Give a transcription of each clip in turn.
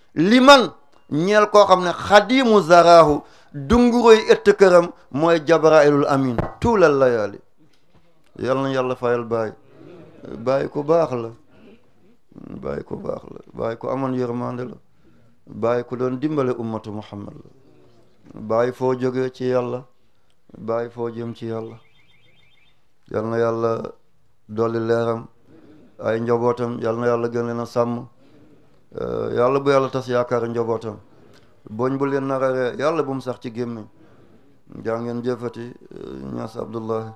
li man ñeel koo xam ne xadimu zaraahu dunguroy ëtt këram mooy jabrailul amin tuulal layaali yal na yàlla fayal baay baay ku baax la baay ku baax la baay ku amoon yërmande la baay ku doon dimbale ummatu muhammad la baay foo jógee ci yàlla baay foo jëm ci yàlla yal na yàlla dolli leeram ay njabootam yal na yàlla gën leen a sàmm yàlla bu yàlla tas yaakaar njabootam boñ bu leen nararee yàlla bu mu sax ci gémmiñ jaa ngeen jëfati ñas abdullahi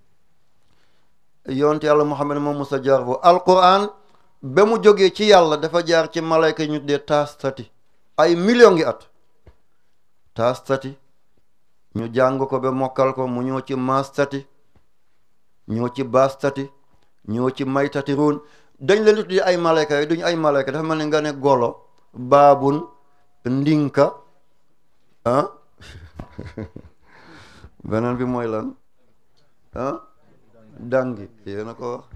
yonte yàlla muhammad moom musa jaar foofu alquran ba mu jógee ci yàlla dafa jaar ci malayka ñu dee taastati ay million ngi at taastati ñu jàng ko ba mokkal ko mu ñëw ci maastati ñëw ci baastati ñëw ci maytati ruun dañ leen di tuddee ay malayka yi duñu ay malayka dafa mel ni nga ne golo baabun ndinka ah beneen bi mooy lan ah dangi yéena ko wax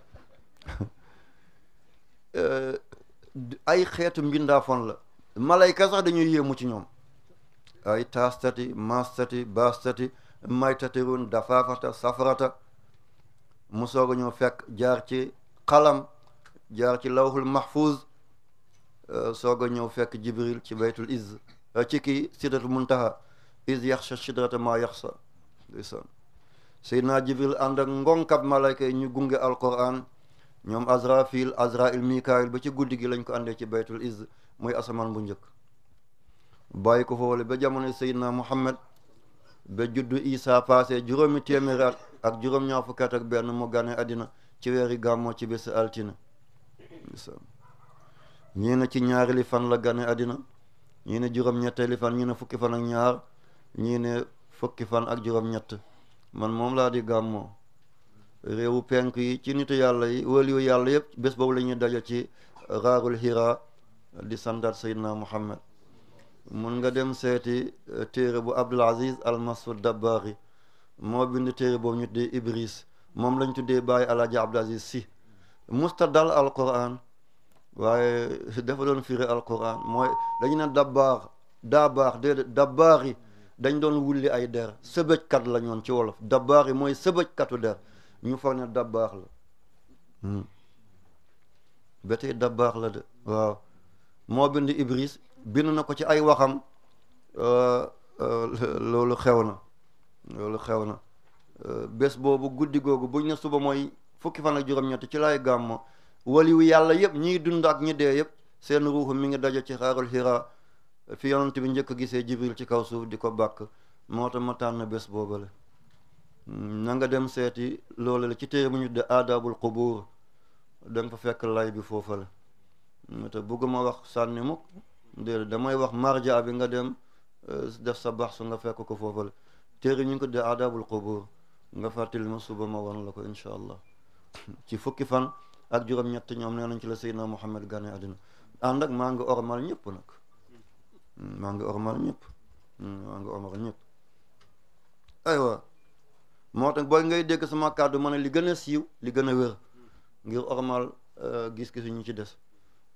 ay xeetu mbindaafoon la malayka sax dañuy yéemu ci ñoom ay taastati maastati baastati maytati ruun dafaafata safarata mu soog a ñëw fekk jaar ci xalam jaar ci lawhul mahfuz soog a ñëw fekk jibril ci baytul izz ci kii sidratul muntaha iz yaxsha sidrata ma yaxsa ndeysaan seydina jibril ànd ak ngonkab malayka yi ñu gunge alquran ñoom azrafil azrail mikail ba ci guddi gi lañ ko àndee ci baytul izz muy asamaan bu njëkk bàyyi ko foofule ba jamono seydina muhammad ba juddu isa passé juróomi téeméeri at ak juróom-ñaar fukki at ak benn mu gane àddina ci weeri gàmmoo ci bési altine ñii ne ci ñaari li fan la gane àddina ñii ne juróom-ñetteeli fan ñii ne fukki fan ak ñaar ñii ne fukki fan ak juróom-ñett man moom laa di gàmmoo réewu penk yi ci nitu yàlla yi waliyu yàlla yëpp bés boobu la ñuy daje ci raarul hira di sandaat sayyidina muhammad mun nga dem seeti téere bu abdul aziz al masud dabbari moo bind téere boobu ñu tuddee ibris moom lañ tuddee bàyyi alaaji abdul aziz si musta dal al quran waaye dafa doon firi al quran mooy dañu ne dabbaar daa baax déedéet dabbaar yi dañ doon wulli ay der sëbëjkat la ñoon ci wolof dabbaar yi mooy sëbëjkatu der ñu foog ne dabbaax la ba tey dabbaax la de waaw moo bind ibris bind na ko ci ay waxam loolu xew na loolu xew na bés boobu guddi googu buñ ne suba mooy fukki fan ak juróom-ñett ci lay gàmmo waliwu yàlla yëpp ñiy dund ak ñi dee yëpp seen ruuxu mi ngi daje ci xaarul xira fi yonent bi njëkk gisee jibril ci kaw suuf di ko bàkk moo tax ma tànn bés boobale na nga dem seeti loolu la ci téere bu ñu de aadabul qubuur da nga fa fekk lay bi foofale te bëgguma wax sànni mukk déedéet damay wax marja bi nga dem def sa bax su nga fekk ko foofale téere ñu ngi ko de aadabul qubuur nga fàttali ma suba ma wan la ko incha allah ci fukki fan ak juróom-ñett ñoom nee nañ ci la Seydina Muhammad gane àddina ànd ak maa ngi ormal ñëpp nag maa ngi ormal ñëpp maa ngi ormal ñëpp aywa moo tax booy ngay dégg sama kàddu ma ne li gën a siiw li gën a wér ngir ormal gis-gis ñu ci des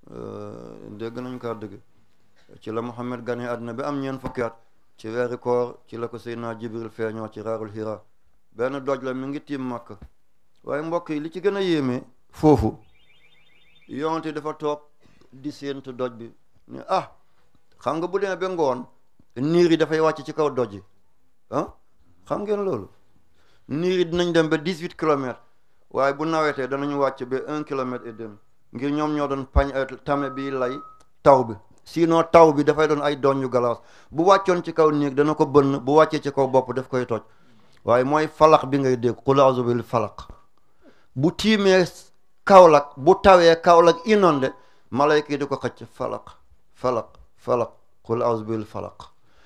dégg nañ kàddu gi ci la Muhammad gane àddina bi am ñeen fukki at ci weeri koor ci la ko Seydina Jibril feeñoo ci raarul hira benn doj la mi ngi tiim Makka waaye mbokk yi li ci gën a yéeme foofu yonte dafa toog di séentu doj bi ne ah xam nga bu demee ba ngoon niir yi dafay wàcc ci kaw doj yi ah xam ngeen loolu niir yi dinañ dem ba dix huit kilomètres waaye bu nawetee danañu wàcc ba un kilomètre et demi ngir ñoom ñoo doon pañ tame bi lay taw bi sinon taw bi dafay doon ay doñu galaas bu wàccoon ci kaw niir dana ko bënn bu wàccee ci kaw bopp daf koy toj waaye mooy falaq bi ngay dégg qul a'udhu bil falaq bu tiimee Kaolack bu tawee Kaolack inondé malayka yi di ko xëcc falaq falaq falaq qul a'udhu bil falaq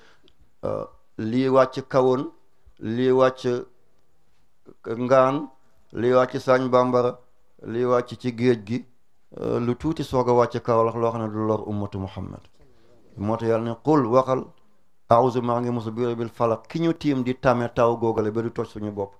lii wàcc kawoon lii wàcc ngaan lii wàcc sañ bambara lii wàcc ci géej gi lu tuuti soog a wàcc Kaolack loo xam ne du lor ummatu muhammad moo tax yàlla ne qul waxal a'udhu maa ngi musu biir bil falaq ki ñu tiim di tame taw googale ba du toj suñu bopp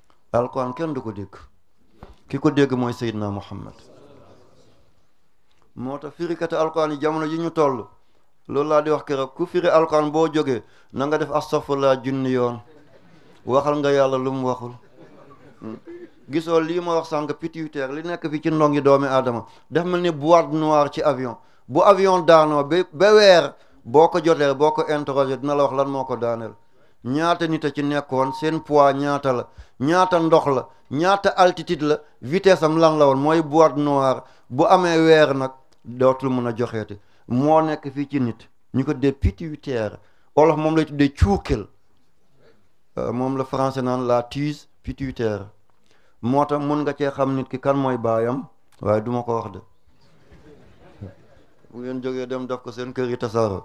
alquran kenn du ko dégg ki ko dégg mooy Seydina Muhammad moo tax firikati alquran yi jamono ji ñu toll loolu laa di wax keroog ku firi alquran boo jógee na nga def astaghfirullah junni yoon waxal nga yàlla lu mu waxul gisoo lii ma wax sànq pituitaire li nekk fi ci ndongi doomi aadama def mel ni boîte noire ci avion bu avion daanoo ba ba weer boo ko jotee boo ko interroger dina la wax lan moo ko daaneel ñaata nit a ci nekkoon seen poids ñaata la ñaata ndox la ñaata altitude la vitesse am lan la woon mooy boîte noire bu amee weer nag dootul mën a joxeeti moo nekk fii ci nit ñu ko dee pituitaire olof moom lay tuddee cuukil moom la français naan la tige pituitaire moo tax mun nga cee xam nit ki kan mooy baayam waaye duma ko wax de bu ngeen jógee dem def ko seen kër yi tasaaro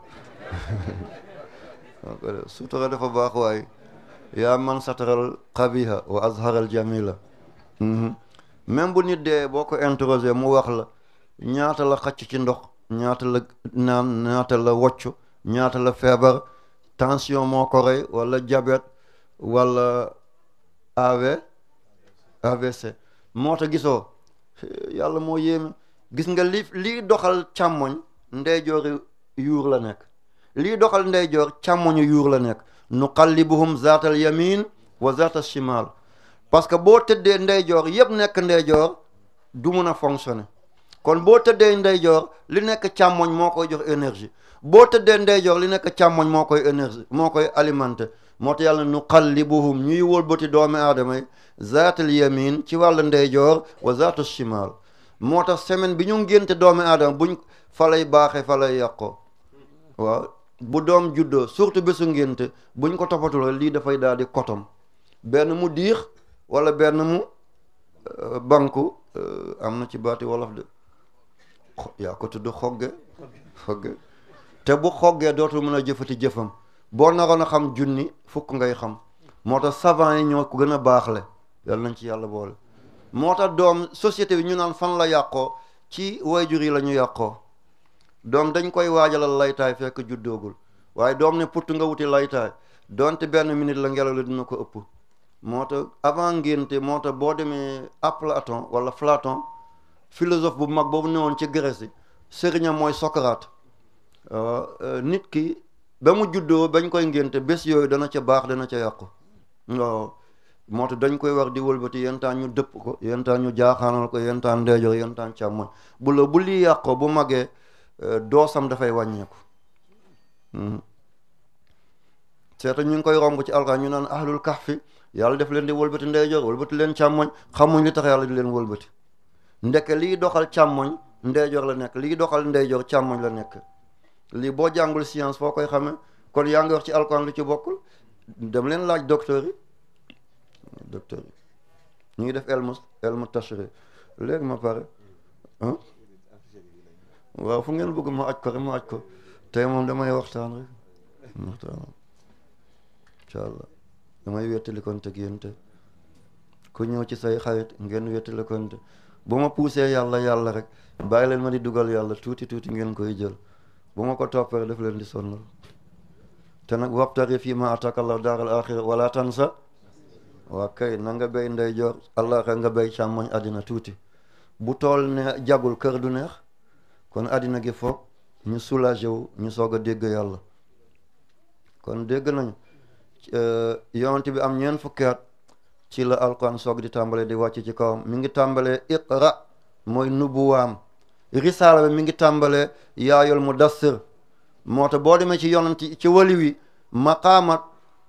sutura dafa baax waaye yaa man sataral xabiha wa azharal jamila même bu nit dee boo ko interroger mu wax la ñaata la xacc ci ndox ñaata la naan ñaata la wocc ñaata la feebar tension moo ko rey wala diabète wala AV AVC moo tax gisoo yàlla moo yéeme gis nga li lii doxal càmmoñ ndeyjoori yuur la nekk lii doxal ndeyjoor càmmoñu yuur la nekk nuqallibuhum zaatal yamin wa zaatal shimal parce que boo tëddee ndeyjoor yëpp nekk ndeyjoor du mun a fonctionner kon boo tëddee ndeyjoor li nekk càmmoñ moo koy jox énergie boo tëddee ndeyjoor li nekk càmmoñ moo koy énergie moo koy alimenter moo tax yàlla nuqallibuhum ñuy wëlbati doomi aadama yi zaatal yamin ci wàllu ndeyjoor wa zaatal shimal moo tax semaine bi ñu ngénte doomi aadama buñ fa lay baaxee fa lay yàqoo waaw bu doom juddoo surtout bésu ngénte buñ ko toppatuloo lii dafay daal di kotom benn mu diix wala benn mu banku am na ci baati wolof de yaa ko tudd xogge xogge te bu xoggee dootul mën a jëfati jëfam boo naroon a xam junni fukk ngay xam moo tax savant yi ñoo ko gën a baaxle yàlla nañ ci yàlla boole moo tax doom société bi ñu naan fan la yàqoo ci wayjur yi la ñu yàqoo doom dañ koy waajalal laytaay fekk juddoogul waaye doom ne putt nga wuti laytaay donte benn minute la ngelaw la dina ko ëpp moo tax avant ngénte moo tax boo demee Platon wala Platon philosophe bu mag boobu newoon ci Grèce sëriñam mooy Socrate nit ki ba mu juddoo bañ koy ngénte bés yooyu dana ca baax dana ca yàqu waaw moo tax dañ koy war di wëlbati yentaan ñu dëpp ko yentaan ñu jaaxaanal ko yentaan ndeejoor yentaan càmmoñ bu la bu lii yàqoo bu magee doosam dafay wàññeeku seeta ñu ngi koy romb ci alxuraan ñu naan ahlul kahfi yàlla def leen di wëlbati ndeyjoor wëlbati leen càmmoñ xamuñ li tax yàlla di leen wëlbati ndeke lii doxal càmmoñ ndeyjoor la nekk lii doxal ndeyjoor càmmoñ la nekk lii boo jàngul science foo koy xamee kon yaa ngi wax ci alxuraan lu ci bokkul dem leen laaj docteur yi docteur yi ñu ngi def elmu elmu tashri léegi ma pare waaw fu ngeen bëgg ma aj ko rek ma aj ko tey moom damay waxtaan rek waxtaan incha allah damay wettali konte ak yéen te ku ñëw ci say xarit ngeen wettali konte bu ma puusee yàlla yàlla rek bàyyi leen ma di dugal yàlla tuuti tuuti ngeen koy jël bu ma ko toppee def leen di sonnal te nag wabtari fii ma ataka allah daaral axira wala tansa waa kay na nga béy ndeyjoor allah nga béy càmmoñ àddina tuuti bu tool ne jagul kër du neex kon àddina gi foog ñu soulagé wu ñu soog a dégg yàlla kon dégg nañu yonent bi am ñeent fukki at ci la alquran soog di tàmbale di wàcc ci kawam mi ngi tàmbalee iqra mooy nubuwaam risaala bi mi ngi tàmbalee yaayol mudassir moo tax boo demee ci yonent ci wali wi maqaamat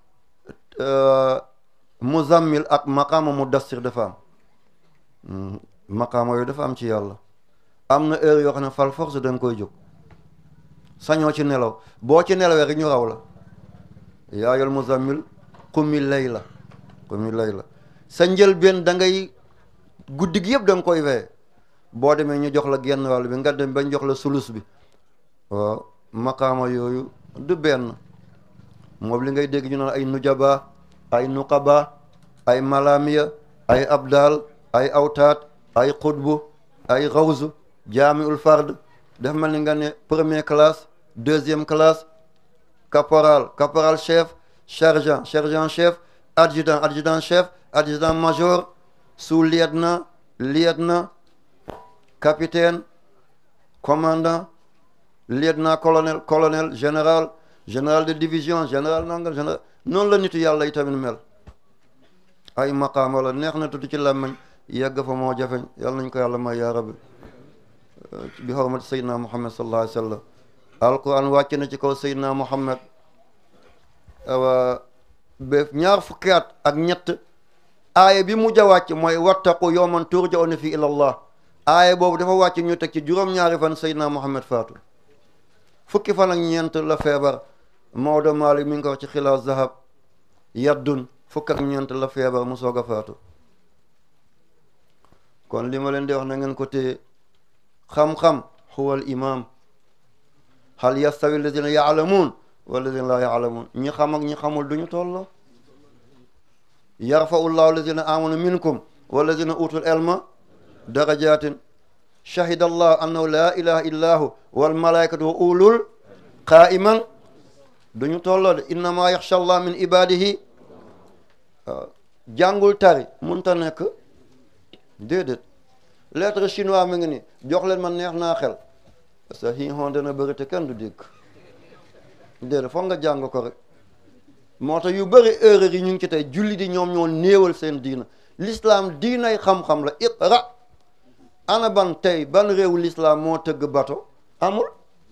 muzammil ak maqaama mudassir dafa am maqaama yooyu dafa am ci yàlla am na heure yoo xam ne fal force da nga koy jóg sañoo ci nelaw boo ci nelawee rek ñu raw la yaayol muzammil qumi layla qumi layla sa njëlbeen da ngay guddi gi yëpp da nga koy wee boo demee ñu jox la genn wàll bi nga dem bañ jox la sulus bi waaw maqaama yooyu du benn moom li ngay dégg ñu naan ay nujaba ay nuqaba ay malamiya ay abdal ay awtaat ay xutbu ay xawsu jaamiul fard dafa mel ni nga ne première classe deuxième classe caporal caporal chef sergent sergent chef adjudant adjudant chef adjudant major sous-lieutenant lieutenant capitaine commandant lieutenant colonel colonel général général de division général nangal général noonu la nitu yàlla yi tamit mel ay maqaama la neex na tuuti ci làmmiñ yegg fa moo jafeñ yàlla nañ ko yàlla may yaa rabbi bi xormati sayyidina muhammad sallallahu alayhi wa sallam alquran wàcc na ci kaw sayyidina muhammad awa ba ñaar fukki at ak ñett aaya bi mujj a wàcc mooy wattaqu yawman turja'una fi ila allah aaya boobu dafa wàcc ñu teg ci juróom-ñaari fan sayyidina muhammad faatu fukki fan ak ñeent la feebar Maodo Malick mi ngi ko wax ci xilaas zahab yaddun fukk ak ñeent la feebar mu soog a faatu kon li ma leen di wax na ngeen ko téye xam-xam huwa al imam hal yastawi alladina yaalamuun walladina laa yaalamuun ñi xam ak ñi xamul duñu tolloo yarfau llahu alladina amanu minkum walladina utul ilma darajatin shahida allah annahu la ilaha illa hu wal malaikatu wa ulul qaiman duñu tolloo de innama yaxsha allah min ibadihi jàngul tari munta nekk déedéet lettre chinois mi ngi ni jox leen ma neex naa xel sa hi hon dana bëri te kenn du dégg déedéet foog nga jàng ko rek moo tax yu bëri erreur yi ñu ngi ci tey julli di ñoom ñoo néewal seen diina l'islam diinay xam-xam la iqra ana ban tey ban réew l'islam moo tëgg bateau amul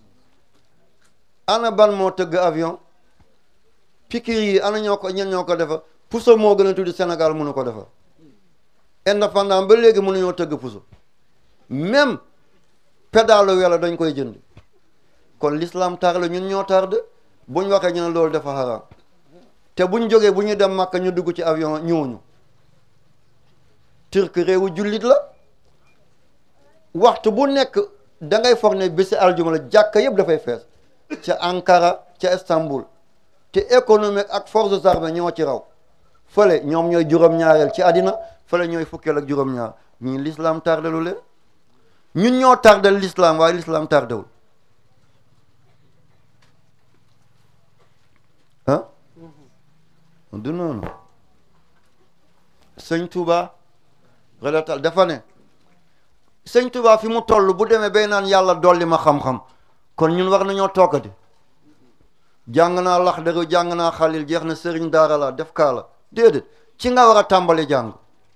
ana ban moo tëgg avion pikir yi ana ñoo ko ñen ñoo ko defa puso moo gën a tuddi Sénégal mënu ko defar indépendant ba léegi mënuñoo tëgg puso même pédalo welo dañ koy jënd kon l'islam tar la ñun ñoo tar de buñ waxee ñu ne loolu dafa xaraam te buñ jógee bu ñu dem Makka ñu dugg ci avion ñëwuñu turc réewu jullit la waxtu bu nekk da ngay foog ne bési aljuma la jàkka yëpp dafay fees ca Ankara ca Istanbul te économique ak forces armées ñoo ci raw fële ñoom ñooy juróom-ñaareel ci àddina fële ñooy fukkeel ak juróom-ñaar ñii l'islam tardelu leen ñun ñoo tardel l'islam waaye l'islam tardewul ah du noonu sëñ Touba relatal dafa ne sëñ Touba fi mu toll bu demee bay naan yàlla dolli ma xam-xam kon ñun war nañoo toogati jàng naa lax dëgg jàng naa xalil jeex na sëriñ daara la def kaa la déedéet ci nga war a tàmbali jàng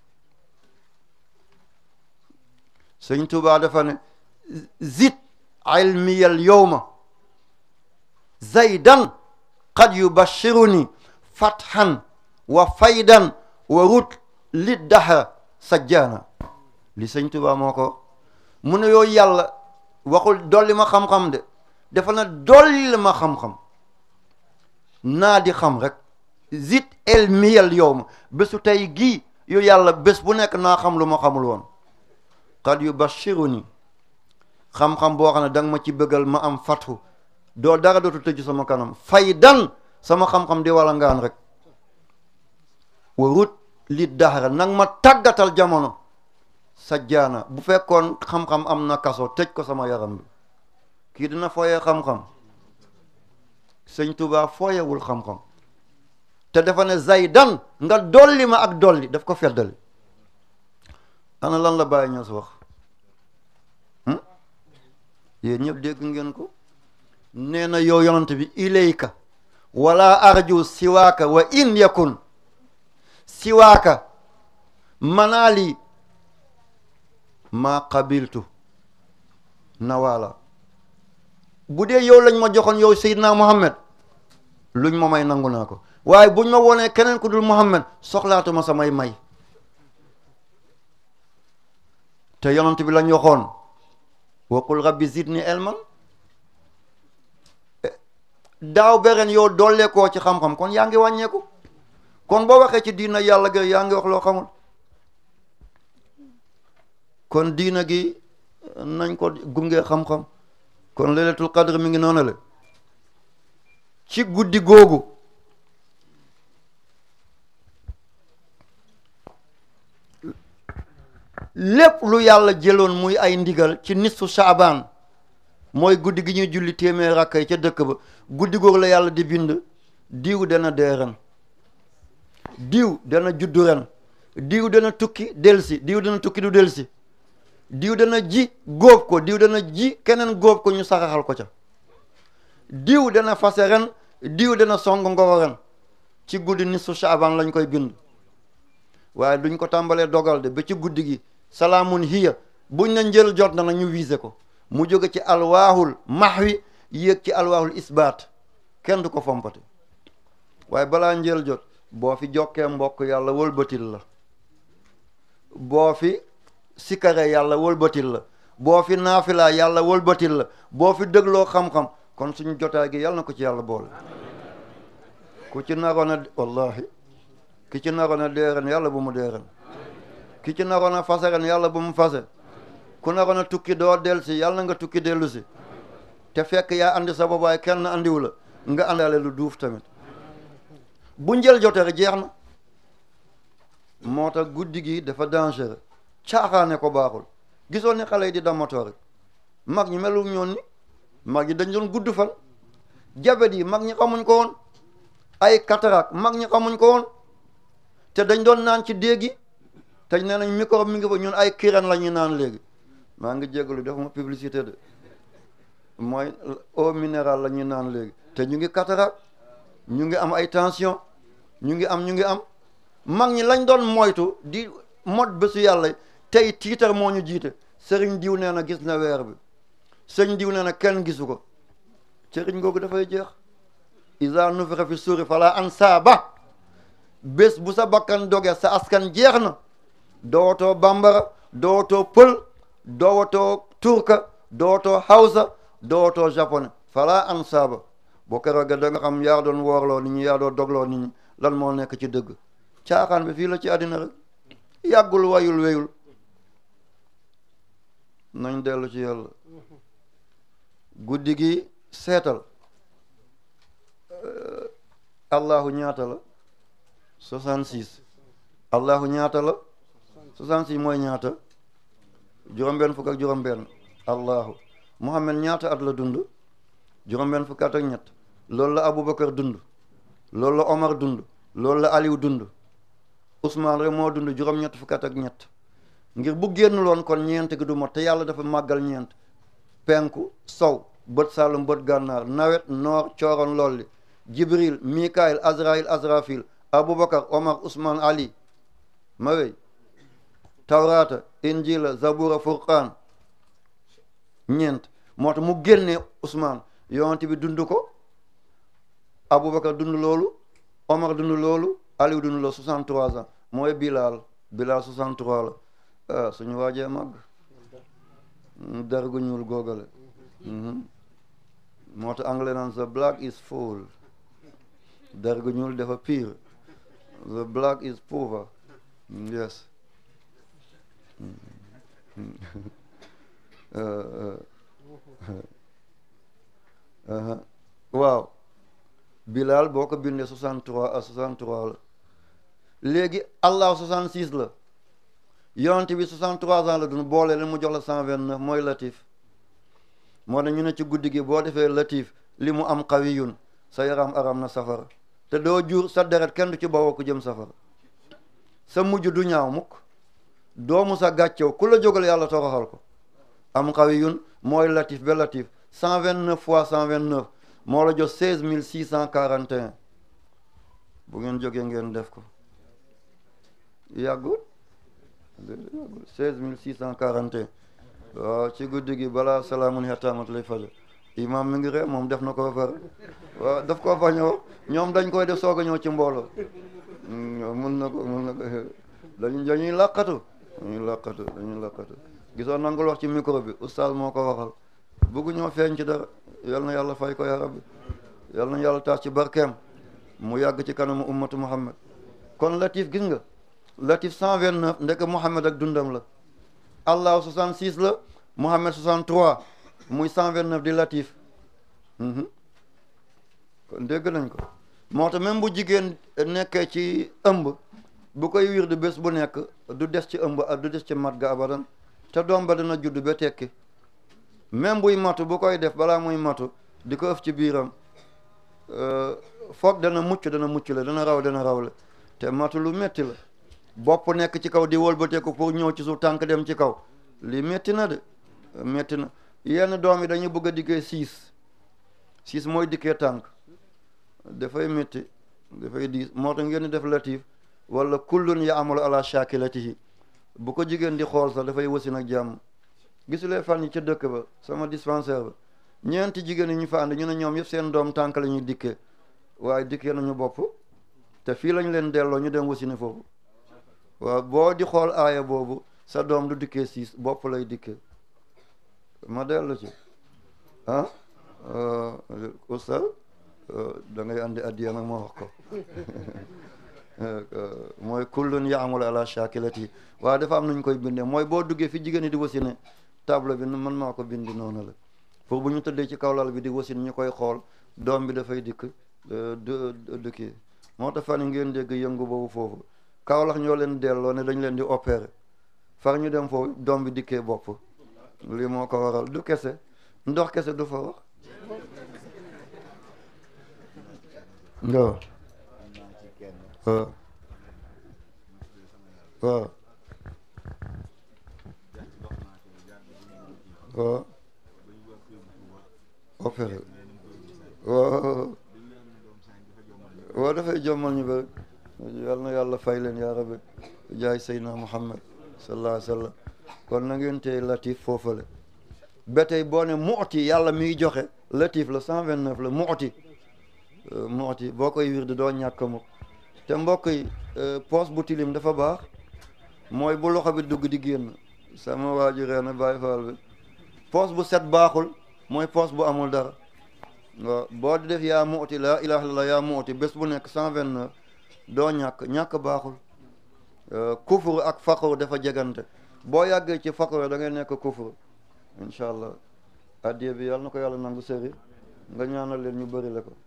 sëñ Tuubaa dafa ne zid ilmiyal yowma zaydan qad yubashiruni fathan wa faydan wa rut li dahra sajjaana li sëñ Tuubaa moo ko mu ne yooyu yàlla waxul dolli ma xam-xam de dafa na dolli ma xam-xam naa di xam rek zit el miyal yow ma bésu tey gii yu yàlla bés bu nekk naa xam lu ma xamul woon qad yubashiruni xam-xam boo xam ne da nga ma ci bëggal ma am fatu doo dara dootu tëju sama kanam faydan sama xam-xam di wala ngaan rek warut li daxara nag ma tàggatal jamono sajjaana bu fekkoon xam-xam am na kaso tëj ko sama yaram bi kii dina fooyee xam-xam sëñ Tuubaa fooyewul xam-xam te dafa ne zaydan nga dolli ma ak dolli daf ko feddali ana lan la bàyyi ñoo si wax yéen ñëpp dégg ngeen ko nee na yow yonante bi ilayka wala arju siwaaka wa in yakun siwaaka manaali ma qabiltu nawala bu dee yow lañ ma joxoon yow Seydina Muhammad luñ ma may nangu naa ko waaye buñ ma wonee keneen ku dul Muhammad soxlaatuma samay may te yonent bi lañ waxoon waqul rabbi zidni ilman daaw beren yow dolleekoo ci xam-xam kon yaa ngi wàññeeku kon boo waxee ci diina yàlla ga yaa ngi wax loo xamul kon diina gi nañ ko gunge xam-xam kon laylatul qadr mi ngi noonu la ci guddi googu lépp lu yàlla jëloon muy ay ndigal ci nisfu saabaan mooy guddi gi ñuy julli téeméer rakka yi ca dëkk ba guddi googu la yàlla di bind diw dana dee ren diw dana juddu ren diw dana tukki delsi diw dana tukki du delsi diw dana ji góob ko diw dana ji keneen góob ko ñu saraxal ko ca diw dana fase ren diw dana song ngoro ren ci guddi nisfu Shaaban lañ koy bind waaye duñ ko tàmbalee dogal de ba ci guddi gi salaamun hiya buñ na njël jot na nag ñu wiise ko mu jóge ci alwaahul mahwi yéeg ci alwaahul isbaat kenn du ko fompate waaye balaa njël jot boo fi jokkee mbokk yàlla wëlbatil la boo fi sikare yàlla wëlbatil la boo fi naafilaa yàlla wëlbatil la boo fi dégloo xam-xam kon suñu jotaay gi yàlla na ko ci yàlla boole ku ci naroon a wallahi ki ci naroon a deeren yàlla bu mu deeren ki ci naroon a fase ren yàlla bu mu fase ku naroon a tukki doo del si yàlla na nga tukki dellu si te fekk yaa andi sa bopp waaye kenn andiwu la nga àndaale lu duuf tamit bu njël jotee rek jeex na moo tax guddi gi dafa dangereux caaxaane ko baaxul gisoo ni xale yi di damatoo rek mag ñi melu ñoon ni mag ñi dañ doon gudd fan jabet yi mag ñi xamuñ ko woon ay cataracte mag ñi xamuñ ko woon te dañ doon naan ci déeg yi te nee nañ microbe mi ngi fa ñun ay kiren la ñuy naan léegi maa ngi jégalu def ma publicité de mooy eau minérale la ñuy naan léegi te ñu ngi cataracte ñu ngi am ay tension ñu ngi am ñu ngi am mag ñi lañ doon moytu di mot bésu yàlla tey tiitar moo ñu jiite sëriñ diw nee na gis na weer bi sëriñ diw nee na kenn gisu ko sëriñ googu dafay jeex isa nufira fi suuri fala ansaaba bés bu sa bakkan doge sa askan jeex na dootoo bambara dootoo pël dootoo turka dootoo hausa dootoo japonais fala ansaaba boo keroog da nga xam yaa doon woorloo nit ñi yaa doon dogloo nit ñi lan moo nekk ci dëgg caaxaan bi fii la ci àddina rek yàggul wayul weyul nañ dellu ci yàlla guddi gi seetal allahu ñaata la soixante-six allahu ñaata la soixante-six mooy ñaata juróom-benn fukk ak juróom-benn allahu muhammad ñaata at la dund juróom-benn fukk at ak ñett loolu la aboubacar dund loolu la omar dund loolu la aliou dund ousmane rek moo dund juróom-ñett fukk at ak ñett ngir bu génn loon kon ñeent gi du mot te yàlla dafa màggal ñeent penku sow bët saalum bët gànnaar nawet noor cooroon lolli jibril mikail azrail azrafil aboubacar omar ousmane ali ma wey tawrata injila zabura furqaan ñeent moo tax mu génnee ousmane yonent bi dund ko aboubacar dund loolu omar dund loolu aliou dund loolu 63 ans mooy bilal bilal 63 la ah suñu waajee màgg dergu ñuul googale moo tax anglais naan the black is full dergu ñuul dafa pire the black is poor yes waaw bilal boo ko bindee 63 à 63 la léegi allah 66 la yonent bi 63 ans la dun boole leen mu jox la 129 mooy latif moo ne ñu ne ci guddi gi boo defee latif li mu am xawiyun sa yaram aram na safara te doo jur sa deret kenn du ci bawoo ku jëm safara sa mujj du ñaaw mukk doomu sa gàccew ku la jógal yàlla toroxal ko am xawiyun mooy latif ba latif 129 fois 129 moo la jox 16 641 bu ngeen jógee ngeen def ko yàggul yàggul 16 641 waaw ci guddi gi balaa salaamun xetaamat lay fajo imam mi ngi ree moom def na ko far waaw daf koo fa ñëw ñoom dañ koy def soog a ñëw ci mbooloo mun na ko mun na ko dañu dañuy làqatu dañuy làqatu dañuy làqatu gisoon nangul wax ci micro bi oustaz moo ko waxal bëggu ñoo feeñ ci dara yal na yàlla fay ko ya rabbi yal na yàlla taas ci barkeem mu yàgg ci kanamu ummatu muhammad kon latif gis nga latif 129 ndek muhammad ak dundam la allah 66 la muhammad 63 muy 129 di latif kon dégg nañ ko moo tax même bu jigéen nekkee ci ëmb bu koy wir di bés bu nekk du des ci ëmb du des ci mat ga abadan te doom ba dana judd ba tekki même buy matu bu koy def balaa muy matu di ko ëf ci biiram foog dana mucc dana mucc la dana raw dana raw la te matu lu metti la bopp nekk ci kaw di wëlbateeku pour ñëw ci suuf tànk dem ci kaw lii métti na de métti na yenn doom yi dañuy bëgg a dikkee siis siis mooy dikkee tànk dafay métti dafay diis moo tax ngeen di def latif wala kullun ya amalu ala shakilatihi bu ko jigéen di xool sax dafay wasin ak jàmm gisulee fan yi ca dëkk ba sama dispensaire ba ñeenti jigéen yi ñu fa ànd ñu ne ñoom yëpp seen doom tànk la ñuy dikkee waaye dikkee nañu bopp te fii lañ leen delloo ñu dem wasini foofu waaw boo di xool aaya boobu sa doom du dikkee siis bopp lay dikkee ma dellu ci ah oustaz da ngay andi addiya nag ma wax ko mooy kullun yaamul ala shakilati waaye dafa am nuñ koy bindee mooy boo duggee fi jigéen ñi di wasine table bi man maa ko bindi noonu la pour bu ñu tëddee ci kawlal bi di wasin ñu koy xool doom bi dafay dikk du du kii moo tax fan ngeen dégg yëngu boobu foofu kawlax ñoo leen delloo ne dañ leen di opérer far ñu dem foofu doom bi dikkee bopp lii moo ko waral du kese ndox kese du fa wax waaw waaw waaw waaw opéré waaw waaw dafay jommal ñu bëri yal na yàlla fay leen yaa rabbi jaay seydina muhammad sallallahu alayhi wa sallam kon na ngeen tey latif foofale ba tey boo ne mu'ti yàlla miy joxe latif la cent vingt neuf la mu'ti mu'ti boo koy wirde doo ñàkk mukk te mbokk yi poos bu tilim dafa baax mooy bu loxo bi dugg di génn sama waaju reena bàyyi faal bi poos bu set baaxul mooy poos bu amul dara waaw boo di def yaa mu'ti laa ilaha illallah yaa mu'ti bés bu nekk cent vingt neuf doo ñàkk ñàkk baaxul kufur ak faqur dafa jegante boo yàggee ci faqur da ngay nekk kufur incha allah addiye bi yàlla na ko yàlla nangu sëri nga ñaanal leen ñu bëri la ko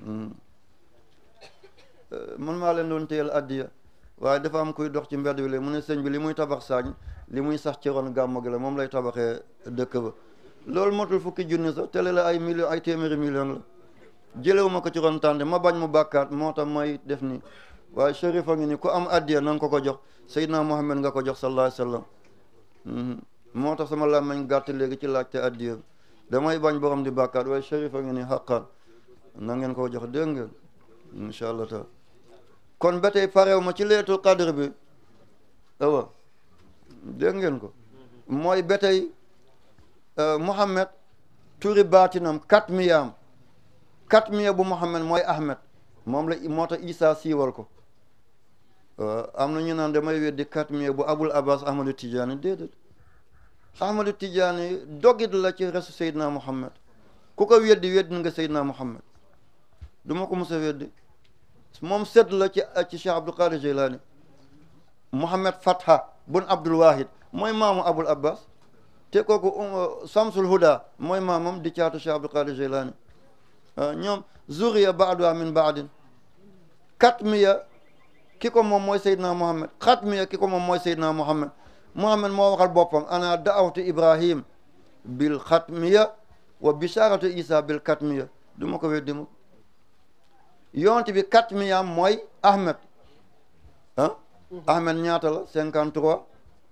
man maa leen doon téyel addiya waaye dafa am kuy dox ci mbedd bi léegi mu ne sëñ bi li muy tabax saañ li muy sax ci ron gàmmu gi la moom lay tabaxee dëkk ba loolu motul fukki junni sax tele la ay million ay téeméeri million la jëlewu ma ko ci ron tànde ma bañ mu bàkkaat moo tax may def nii waaye shérif a ngi ni ku am addiya na nga ko ko jox Seydina Muhammad nga ko jox sallallahu alayhi wa sallam moo tax sama làmmiñ gàtt léegi ci laajte addiya bi damay bañ borom di bàkkaat waaye shérif a ngi ni xaqaan na ngeen ko jox dégg ngeen incha allah taala kon ba tey pareew ma ci leetul qadr bi awa dégg ngeen ko mooy ba tey Muhammad turi baatinam kat miyaam kat miya bu Muhammad mooy Ahmed moom la moo tax Isa siiwal ko am na ñu naan damay weddi kat miya bu Abul Abbas Ahmadu Tijaani déedéet Ahmadu Tijaani dogit la ci resu Seydina Muhammad ku ko weddi weddi nga Seydina Muhammad du ma ko mos a weddi moom sedd la ci ci Cheikh Abdul Qadir Jilani Muhammad Fatha bun Abdul Wahid mooy maamu Abul Abbas te kooku Samsul Huda mooy maamam di caatu Cheikh Abdul Qadir Jilani ñoom zuriya baaduha min baadin katmiya ki ko moom mooy Seydina Muhammad xatmiya ki ko moom mooy Seydina Muhammad Muhammad moo waxal boppam ana daawtu Ibrahim bil xatmiya wa bisharatu Isa bil katmiya du ma ko weddi mu yonent bi katmiyam mooy Ahmed ah Ahmed ñaata la cinquante trois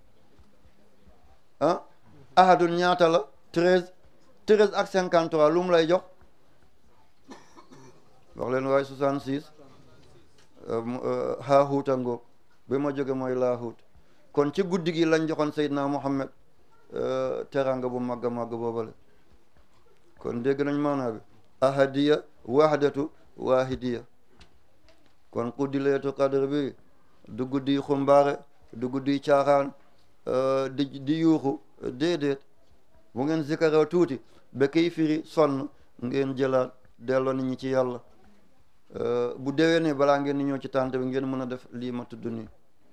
ah ahadun ñaata la treize treize ak cinquante trois lu mu lay jox wax leen waaye soixante six haahuut a ngoog bi ma jóge mooy laahuut kon ci guddi gi lañ joxoon Seydina Muhammad teranga bu màgg a màgg boobale kon dégg nañ maanaa bi ahadiya wahdatu waahidiya kon guddi leetu qadr bi du guddi xumbaare du guddi caaxaan di di yuuxu déedéet bu ngeen zikara tuuti ba kiy firi sonn ngeen jëlaat delloo nit ñi ci yàlla bu déwénee balaa ngeen ni ñëw ci tànt bi ngeen mën a def lii ma tudd nii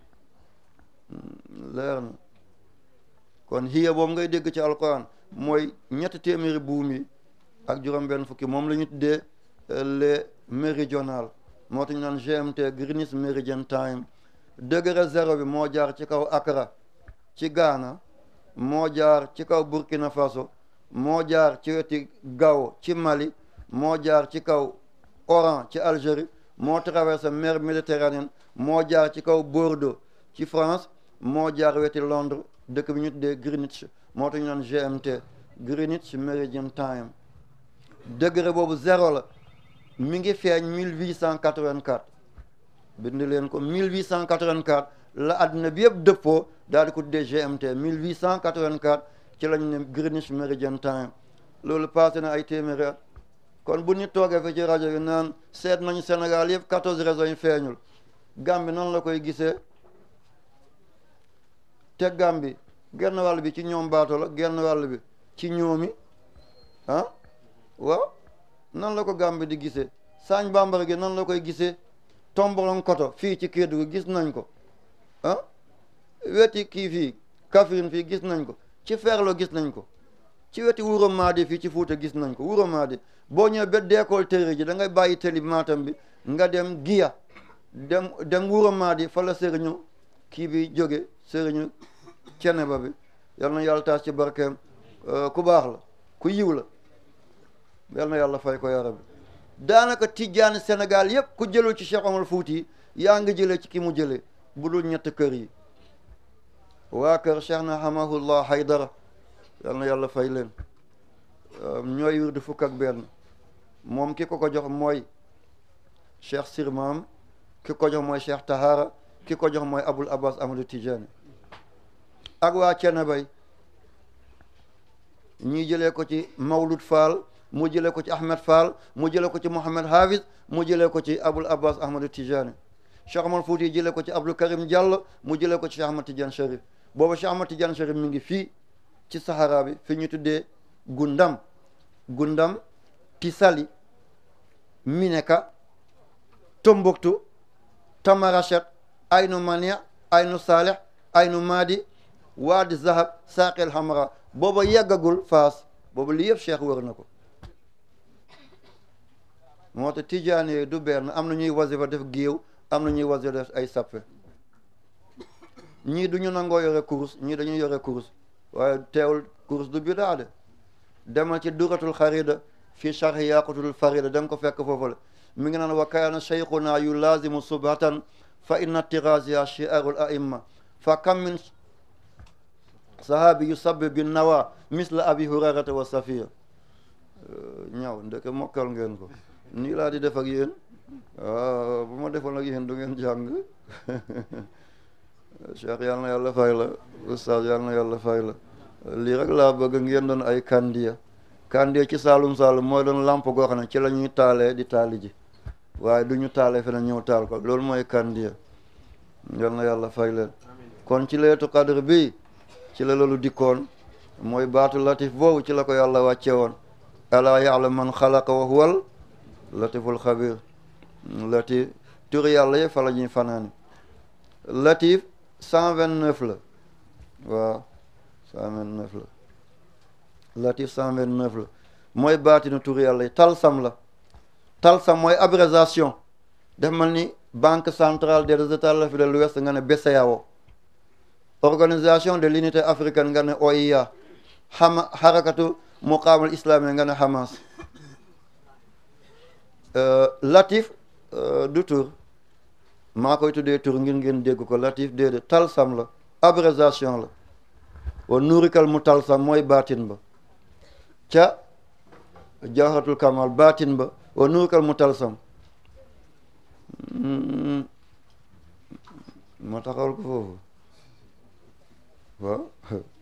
leer na kon hiya boobu ngay dégg ci alquran mooy ñetti téeméeri buum yi ak juróom benn fukki moom la ñu tuddee les méridional moo tax ñu naan GMT Greenwich Meridian Time degré zéro bi moo jaar ci kaw Accra ci Ghana moo jaar ci kaw Burkina Faso moo jaar ci weti Gao ci Mali moo jaar ci kaw Oran ci Algérie moo traversé mer Méditerranée moo jaar ci kaw Bordeaux ci France moo jaar weti Londres dëkk bi ñu tuddee Greenwich moo tax ñu naan GMT Greenwich Meridian Time degré boobu zéro la mi ngi feeñ 1884 bind leen ko 1884 la àdduna bi yëpp dëppoo daal di ko tuddee GMT 1884 ci lañ ne Greenwich Meridian Time loolu passé na ay téeméeri at kon bu ñu toogee fi ci rajo yi naan seet nañu Sénégal yëpp 14 régions yi feeñul Gambie noonu la koy gisee te Gambie genn wàll bi ci ñoom baato la genn wàll bi ci ñoomi ah waaw nan la ko Gambie di gisee Sagne Bambara gi nan la koy gisee Tombolong Koto fii ci Kédougou gis nañ ko ah weti kii fii Kaffrine fii gis nañ ko ci Ferlo gis nañ ko ci weti Wuro Maadi fii ci Fuuta gis nañ ko Wuro Maadi boo ñëwee ba deekool téere ji da ngay bàyyi tëli Matam bi nga dem Giya dem dem Wuro Maadi fa la sëriñu kii bi jóge sëriñu Ceneba bi yal na yàlla taas ci barkeem ku baax la ku yiw la yal na yàlla fay ko ya rabbi daanaka tijjaani Sénégal yëpp ku jëlul ci Cheikh Omar Fouti yaa ngi jëlee ci ki mu jëlee bu dul ñett kër yi waa kër Cheikh na hamahullah Haydara yal na yàlla fay leen ñooy wirdu fukk ak benn moom ki ko ko jox mooy Cheikh Sirmaam ki ko jox mooy Cheikh Tahara ki ko jox mooy Abul Abbas Amadou Tijani ak waa Cenebay ñii jëlee ko ci Mawlud Fall mu jëlee ko ci Ahmed Fall mu jëlee ko ci Mohamed Hafiz mu jëlee ko ci Abul Abbas Ahmadou Tijani Cheikh Omar Fouti jëlee ko ci Abdou Karim Diallo mu jëlee ko ci Cheikh Ahmad Tidiane Cherif booba Cheikh Ahmad Tidiane Cherif mi ngi fii ci Sahara bi fi ñu tuddee Gundam Gundam Tisali Mineka Tombouctou Tamarachet Aynu Mania Aynu Saleh Aynu Madi Wadi Zahab Saqel Hamra booba yeggagul Faas booba li yëpp Cheikh wër na ko moo tax tijaan yooyu du benn am na ñuy wasifa def géew am na ñuy wasifa def ay sappe ñii du ñu nangoo yore kurus ñii dañuy yore kurus waaye teewul kurus du bidaa de demal ci duratul xarida fi charhi yaqutul farida da nga ko fekk foofu la mi ngi naan wa kaana cheikhuna yu lazimu subhatan fa inna tirasiya chiarul aimma fa kam min sahabi yu sabbi bi nawa misla abi hurairata wa safiya ñaw ndeke mokkal ngeen ko nii laa di def ak yéen waaw bu ma defoon ak yéen du ngeen jàng cheikh yal na yàlla fay la oustaz yal na yàlla fay la lii rek laa bëgg ngeen doon ay kandiya kandiya ci saalum saalum mooy doon lamp goo xam ne ci la ñuy taalee di taali ji waaye du ñu taalee feneen ñëw taal ko loolu mooy kandiya yal na yàlla fay leen kon ci leetu qadr bi ci la loolu dikkoon mooy baatu latif boobu ci la ko yàlla wàcce woon alaa ya'lam man xalaqa wa huwal latiful xabir latif turi yàlla yëpp fa la ñuy fanaani latif cent vingt neuf la waaw cent vingt neuf la latif cent vingt neuf la mooy baatinu turi yàlla yi talsam la talsam mooy abréviation def mel ni banque centrale des états de l'Afrique de l'Ouest nga ne BCEAO organisation de l'unité africaine nga ne OIA xama xarakatu muqaamal islami nga ne Hamas latif du tur maa koy tuddee tur ngir ngeen dégg ko latif déedéet talsam la abréviation la wa nuurikal mu talsam mooy baatin ba ca jawharatul kamal baatin ba wa nuurikal mu talsam ma taxawal ko foofu waaw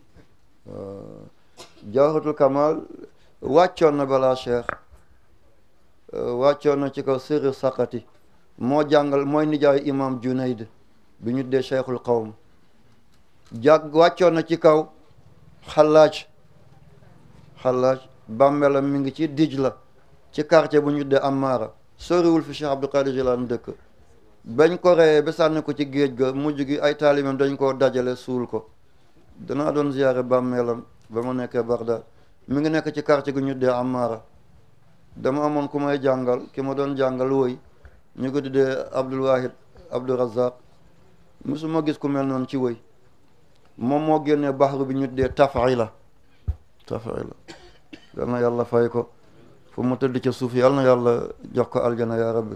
jawharatul kamal wàccoon na balaa cheikh wàccoon na ci kaw sirri saqati moo jàngal mooy nijaayu imam junayd bi ñu dee cheikhul qawm jàg wàccoon na ci kaw xalaaj xalaaj bàmmeelam mi ngi ci dij la ci quartier bu ñu dee Amara soriwul fi Cheikh Abdou Qadir Jilani dëkk bañ ko reyee ba sànni ko ci géej ga mujj gi ay taalimam dañ koo dajale suul ko danaa doon ziyaare bàmmeelam ba ma nekkee Bagdad mi ngi nekk ci quartier gu ñu dee Amara dama amoon ku may jàngal ki ma doon jàngal woy ñu ko tuddee Abdul Wahid Abdul Razak musuma gis ku mel noonu ci woy moom moo génnee baxru bi ñu tuddee Tafila Tafila yal na yàlla fay ko fu mu tëdd ca suuf yal na yàlla jox ko aljana ya rabbi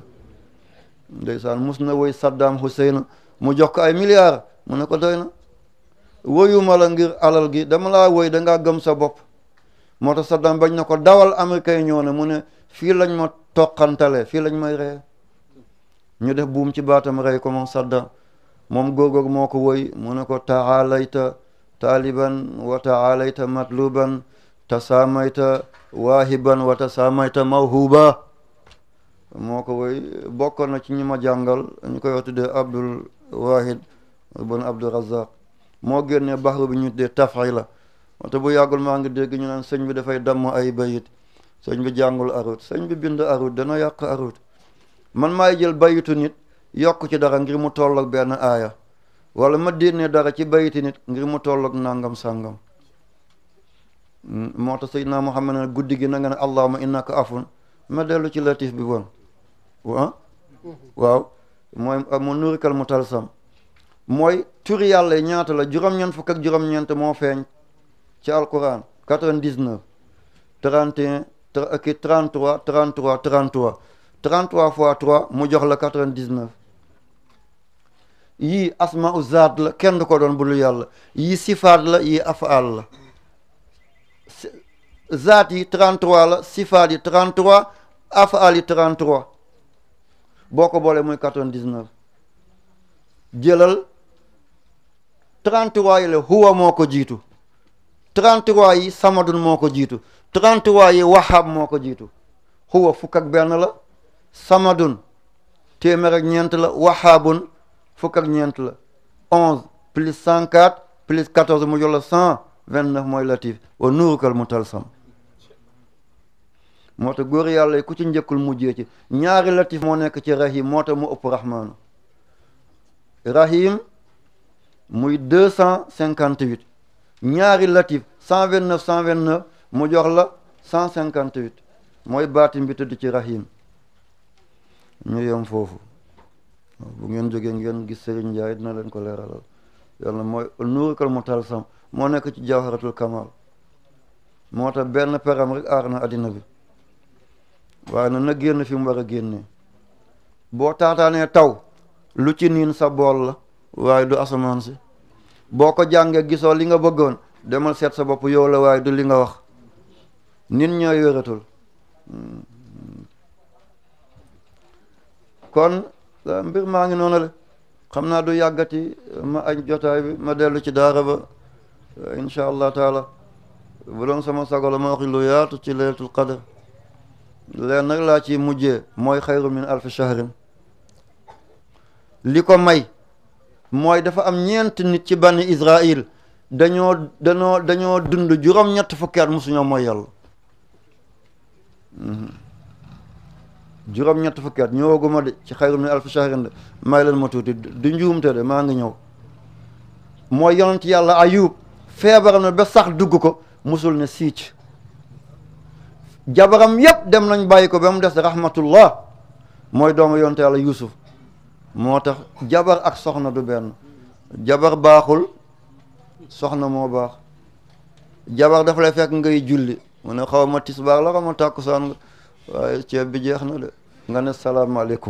ndeysaan mus na woy Saddam Hussein mu jox ko ay milliards mu ne ko doy na woyuma la ngir alal gi dama laa woy da ngaa gëm sa bopp moo tax Saddam bañ na ko dawal américain ñëw ne mu ne fii lañ ma toqantale fii lañ may reye ñu def buum ci baatam rey ko moom Saddam moom góorgóor moo ko woy mu ne ko taalayta taaliban wa taalayta matluban tasaamayta waahiban wa tasaamayta mawhuba moo ko woy bokkoon na ci ñi ma jàngal ñu koy wax tuddee Abdul Wahid bon Abdul Razaq moo génnee baxru bi ñu tuddee tafila wante bu yàggul maa ngi dégg ñu naan sëñ bi dafay damm ay bayit sëñ bi jàngul arut sëñ bi bind arut dana yàq arut man maay jël bayitu nit yokk ci dara ngir mu tolloog benn aaya wala ma dénnee dara ci bayiti nit ngir mu tolloog nangam sàngam moo tax Seydina Muhammad ne guddi gi na nga ne allahuma innaka afun ma dellu ci latif bi woon wa waaw mooy mu nurikal mu talsam mooy turi yàlla yi ñaata la juróom-ñeent fukk ak juróom-ñeent moo feeñ ci alquran 99 31 ki 33 33 33 33 fois 3 mu jox la 99 yii asma u zaat la kenn du ko doon bulu yàlla yii sifaat la yii afaal la zaat yi 33 la sifaat yi 33 afaal yi 33 boo ko boolee muy 99 jëlal 33 yi la huwa moo ko jiitu 33 yi samadun moo ko jiitu 33 yi wahab moo ko jiitu huwa fukk ak benn la samadun téeméer ak ñeent la wahabun fukk ak ñeent la 11 plus 104 plus 14 mu jox la 129 mooy latif wa nuurukal mutalsam moo tax góor yàlla yi ku ci njëkkul mujjee ci ñaari latif moo nekk ci rahim moo tax mu ëpp rahmaanu rahim muy 258 ñaari latif 129 129 mu jox la 158 mooy baatim bi tëdd ci rahim ñu yem foofu bu ngeen jógee ngeen gis Serigne Ndiaye dina leen ko leeralal yàlla mooy nuurikal mutalsam moo nekk ci jawharatul kamal moo tax benn peram rek aar na addina bi waaye na na génn fi mu war a génnee boo taataanee taw lu ci niin sa bool la waaye du asamaan si boo ko jàngee gisoo li nga bëggoon demal seet sa bopp yow la waaye du li nga wax nit ñooy wératul kon mbir maa ngi noonu la xam naa du yàggati ma añ jotaay bi ma dellu ci daara ba incha allah taala bu doon sama sago la ma wax lu yaatu ci laylatul qadr leen nag laa ci mujjee mooy xayru min alfi shahrin li ko may mooy dafa am ñeent nit ci bani Israël dañoo dañoo dañoo dund juróom-ñett fukki at musuñoo mooy yàlla juróom-ñett fukki at ñëwaguma de ci xayru min alfi shahrin de may leen ma tuuti du njuumte de maa ngi ñëw mooy yonent yàlla ayub feebaram na ba sax dugg ko musul ne siic jabaram yépp dem nañ bàyyi ko ba mu des rahmatullah mooy doomu yonent yàlla yusuf moo tax jabar ak soxna du benn jabar baaxul soxna moo baax jabar dafa lay fekk ngay julli mu ne xaw ma tisbaar la xaw ma tàkkusaan nga waaye ceeb bi jeex na de nga ne salaamaaleykum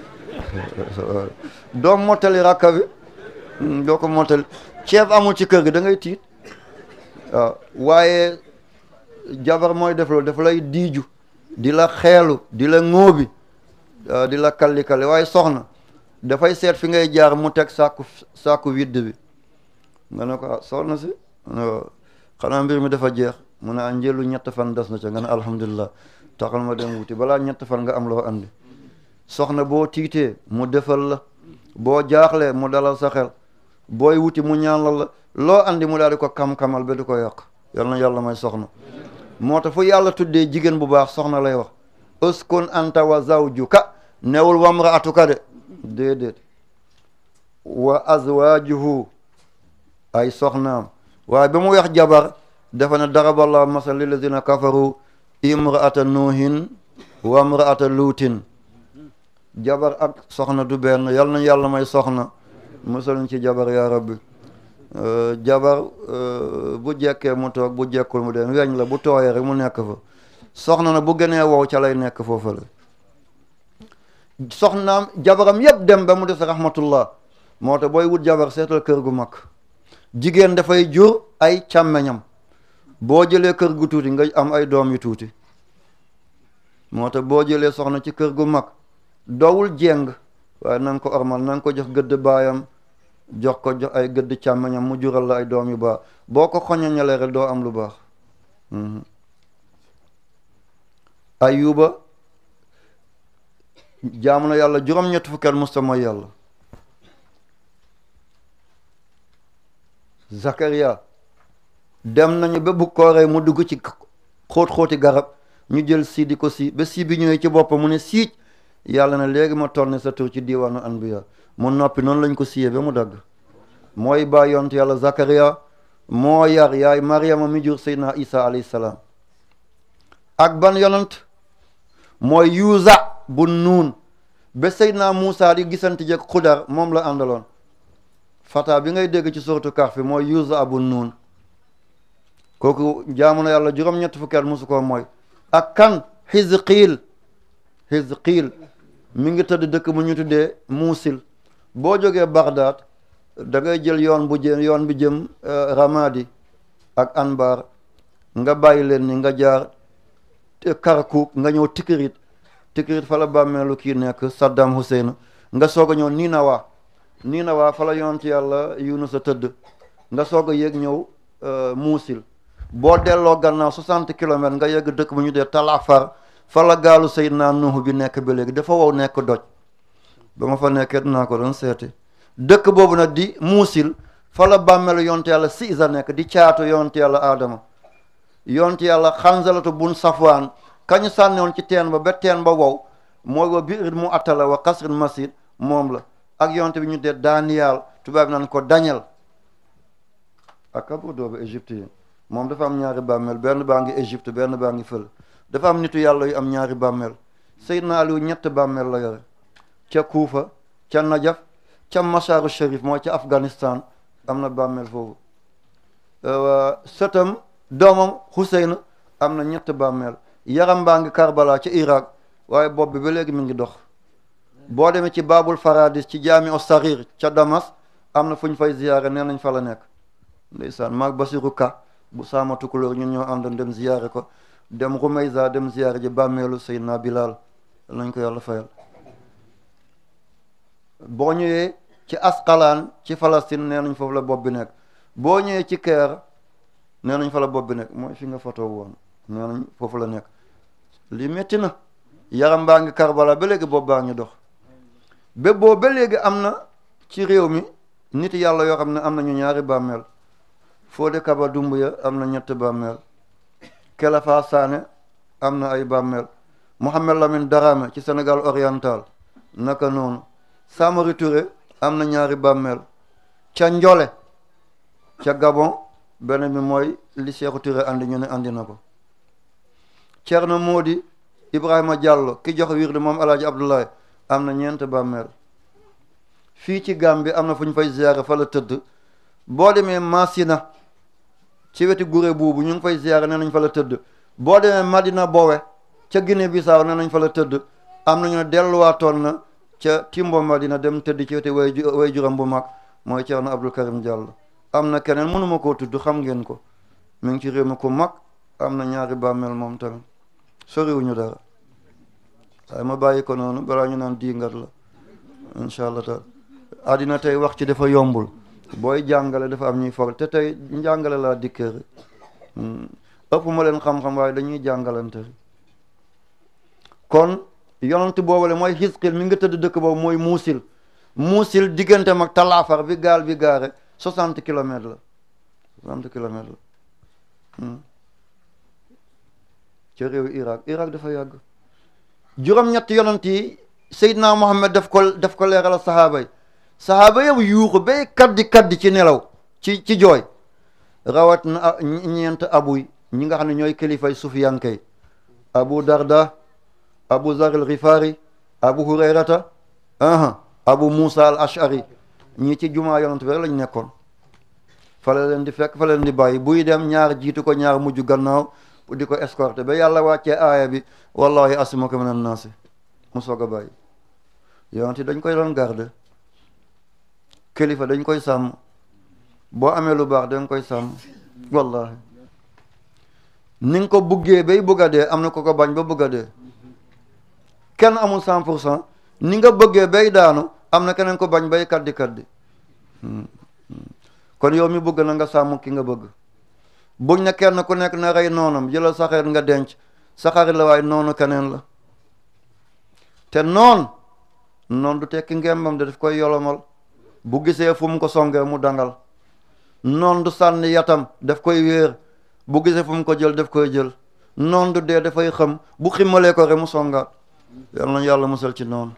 doo mottali rakka bi doo ko mottali ceeb amul ci kër gi da ngay tiit waaw waaye jabar mooy def loolu dafa lay diiju di la xeelu di la ŋóobi di la kalli-kalli waaye soxna dafay seet fi ngay jaar mu teg sàkku sàkku widd bi nga ne ko ah soxna si xanaa mbir mi dafa jeex mu ne a njëlu ñett fan des na ca nga ne alhamdulilah taxal ma dem wuti balaa ñett fan nga am loo andi soxna boo tiitee mu defal la boo jaaxlee mu dalal sa xel booy wuti mu ñaanal la loo andi mu daal di ko kam-kamal ba di ko yàq yal na yàlla may soxna moo tax fu yàlla tuddee jigéen bu baax soxna lay wax uskun anta wa zawjuka newul wamraatuka de déedéet wa azwajuhu ay soxnaam waaye ba mu wax jabar dafa ne daraballahu masal lillazina kafaru imraata nuuhin wa imraata luutin jabar ak soxna du benn yal na yàlla may soxna musaluñ ci jabar yaa rabbi jabar bu jekkee mu toog bu jekkul mu dem weñ la bu tooyee rek mu nekk fa soxna na bu gënee wow ca lay nekk foofa la soxnaam jabaram yëpp dem ba mu des rahmatullah moo tax booy wut jabar seetal kër gu mag jigéen dafay jur ay càmmeñam boo jëlee kër gu tuuti nga am ay doom yu tuuti moo tax boo jëlee soxna ci kër gu mag dowul jeng waaye na nga ko ormal na nga ko jox gëdd baayam jox ko jox ay gëdd càmmeñam mu jural la ay doom yu baax boo ko xoñoñalee rek doo am lu baax ayuba jaamu na yàlla juróom-ñett fukki at musta mooy yàlla Zakaria dem nañu ba bu kooree mu dugg ci xóot-xóoti garab ñu jël sii di ko sii ba sii bi ñëwee ci boppam mu ne siij yàlla na léegi ma tonne sa tur ci diiwaanu anbiya mu noppi noonu lañ ko siyee ba mu dagg mooy baa yont yàlla Zakaria moo yar yaay Mariama mi jur Seydina Isa alayhi salaam ak ban yonant mooy yuusa bu nuun ba Seydina Muusa di gisante jëkk xudar moom la àndaloon fata bi ngay dégg ci suratu Kahf mooy yuusa abu nuun kooku jaamu na yàlla juróom-ñett fukki at musu ko mooy ak kan Hizqiil Hizqiil mi ngi tëdd dëkk bu ñu tuddee Muusil boo jógee Bagdad da ngay jël yoon bu jëm yoon bi jëm Ramadi ak Anbar nga bàyyi leen ni nga jaar Karkuk nga ñëw Tikrit Tikrit fa la bàmmeelu kii nekk Saddam Hussein nga soog a ñëw Ninawa Ninawa fa la yonent yàlla Yunus a tëdd nga soog a yéeg ñëw Muusil boo delloo gannaaw soixante kilomètres nga yegg dëkk bu ñu dee Talafar fa la gaalu Seydina Nuhu bi nekk ba léegi dafa wow nekk doj ba ma fa nekkee dinaa ko doon seeti dëkk boobu nag di Muusil fa la bàmmeelu yonent yàlla Siisa nekk di caatu yonent yàlla Adama yonent yàlla Xanzalatu bun Safwaan kañu sànnewoon ci teen ba ba teen ba wow mooy wa biir mu attala wa kasrin masid moom la ak yonent bi ñu dee Daniel tubaab bi naan ko Daniel ak kabru doobu Égypte yi moom dafa am ñaari bàmmeel benn baa ngi Égypte benn baa ngi fël dafa am nitu yàlla yu am ñaari bàmmeel Seydina Aliou ñett bàmmeel la yore ca Kuufa ca Najaf ca Masaaru Sharif mooy ca Afghanistan am na bàmmeel foofu sëtam doomam Hussein am na ñett bàmmeel yaram baa ngi Karbala ca Irak waaye bopp bi ba léegi mi ngi dox boo demee ci Babul Faradis ci jaami o Sarir ca Damas am na fu ñu fay ziyaare nee nañ fa la nekk ndeysaan maag Basiru Ka bu saamatu couleur ñun ñoo àndoon dem ziyaare ko dem Rumayza dem ziyaare ji bàmmeelu Seydina Bilal lañ ko yàlla fayal boo ñëwee ci Asqalaan ci Palestine nee nañ foofu la bopp bi nekk boo ñëwee ci Caire nee nañ fa la bopp bi nekk mooy fi nga photo woon nee nañ foofu la nekk li métti na yaram baa ngi Karbala ba léegi bopp baa ngi dox ba boo ba léegi am na ci réew mi nit yàlla yoo xam ne am nañu ñaari bàmmeel Fodé Kaba Doumbouya am na ñett bàmmeel Kelafa Sané am na ay bàmmeel Mohamed Lamine Darame ci Sénégal oriental naka noonu Samori Touré am na ñaari bàmmeel ca Njole ca Gabon benn bi mooy li Cheikhou Touré andi ñu ne andi na ko Thierno Modi Ibrahima Diallo ki jox wirdu moom Alaaji Abdoulaye am na ñeent bàmmeel fii ci Gambie am na fu ñu fay ziyaare fa la tëdd boo demee Masina ci wetu gure buubu ñu ngi fay ziyaare nee nañ fa la tëdd boo demee Madina Bowe ca Guinée Bissau nee nañ fa la tëdd am nañu ne delluwaatoon na ca Timbo Madina dem tëdd ci wetu way way juram bu mag mooy Thierno Abdou Karim Diallo am na keneen mënuma koo tudd xam ngeen ko mi ngi ci réew mi ku mag am na ñaari bàmmeel moom tamit soriwuñu dara waaye ma bàyyi ko noonu balaa ñu naan diingat la incha allah taala àddina tey wax ci dafa yombul booy jàngale dafa am ñuy for te tey njàngale laa dikkee rek ëpp ma leen xam-xam waaye dañuy jàngalante rek kon yonent boobale mooy Hisqil mi nga tëdd dëkk boobu mooy muusil muusil diggante mag talaafar bi gaal bi gaare soixante kilomètres la soixante kilomètres la ca réewu Irak Irak dafa yàgg juróom-ñetti yonent yi Seydina Muhammad daf ko daf ko leeral sahaaba yi sahaaba yow yuuxu bay kaddi kaddi ci nelaw ci ci jooy rawat na ñeent abuy ñi nga xam ne ñooy kilifay sufiyankay abu darda abu zar al ghifari abu hurayrata aha abu musa al ashari ñii ci jumaa yonent bi rek lañ nekkoon fa la leen di fekk fa la leen di bàyyi buy dem ñaar jiitu ko ñaar mujj gannaaw di ko escorté ba yàlla wàccee aaya bi wallahi asmaka min annaasi mu soog a bàyyi yonent dañ koy doon garde kilifa dañ koy sàmm boo amee lu baax da nga koy sàmm wallahi ni nga ko buggee bay bëgg a dee am na ko ko bañ ba bëgg a dee kenn amul cent pour cent ni nga bëggee bay daanu am na keneen ko bañ bay kaddi kaddi kon yow mi bëgg na nga sàmm ki nga bëgg buñ ne kenn ku nekk na rey noonam jëlal sa xarit nga denc sa xarit la waaye noonu keneen la te noon noon du tekki ngembam de daf koy yolomal bu gisee fu mu ko songee mu dangal noon du sànni yatam daf koy wéer bu gisee fu mu ko jël daf koy jël noon du dee dafay xam bu ximmalee ko rek mu songaat yal na yàlla musal ci noonu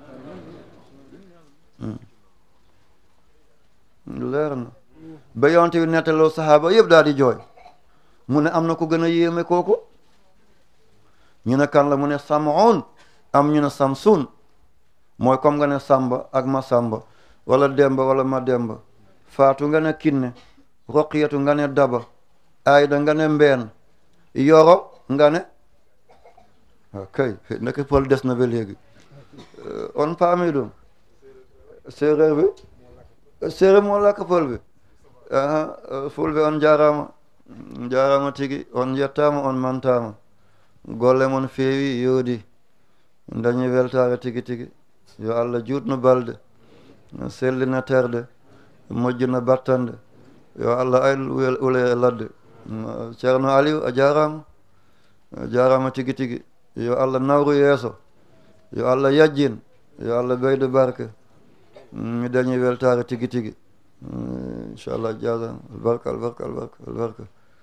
leer na ba yonte bi nettaloo saxaaba yëpp daal di jooy mu ne am na ko gën a yéeme kooku ñu ne kan la mu ne samoon am ñu ne samsun mooy comme nga ne samba ak ma samba wala demba wala ma demba faatu nga ne kinne roqiyatu nga ne daba ayda nga ne mbeen yoro nga ne kay nekk pël des na ba léegi on paami ɗum séeréer bi séeréer moo lakk pël bi fulɓe on jarama jarama tigi on yettama on mantama golle mon feewi yoodi dañi weltare tigi tigi yo allah juutno balde sellina terde moƴƴina battande yo allah ayl ule ladde ceerno aliou a jarama a jarama tigi tigi yo allah nawru yeeso yo allah yajjin yo allah ɓeydo barke mi dañi weltare tigi tigi inchallah jasan albarka albarka albarka albarka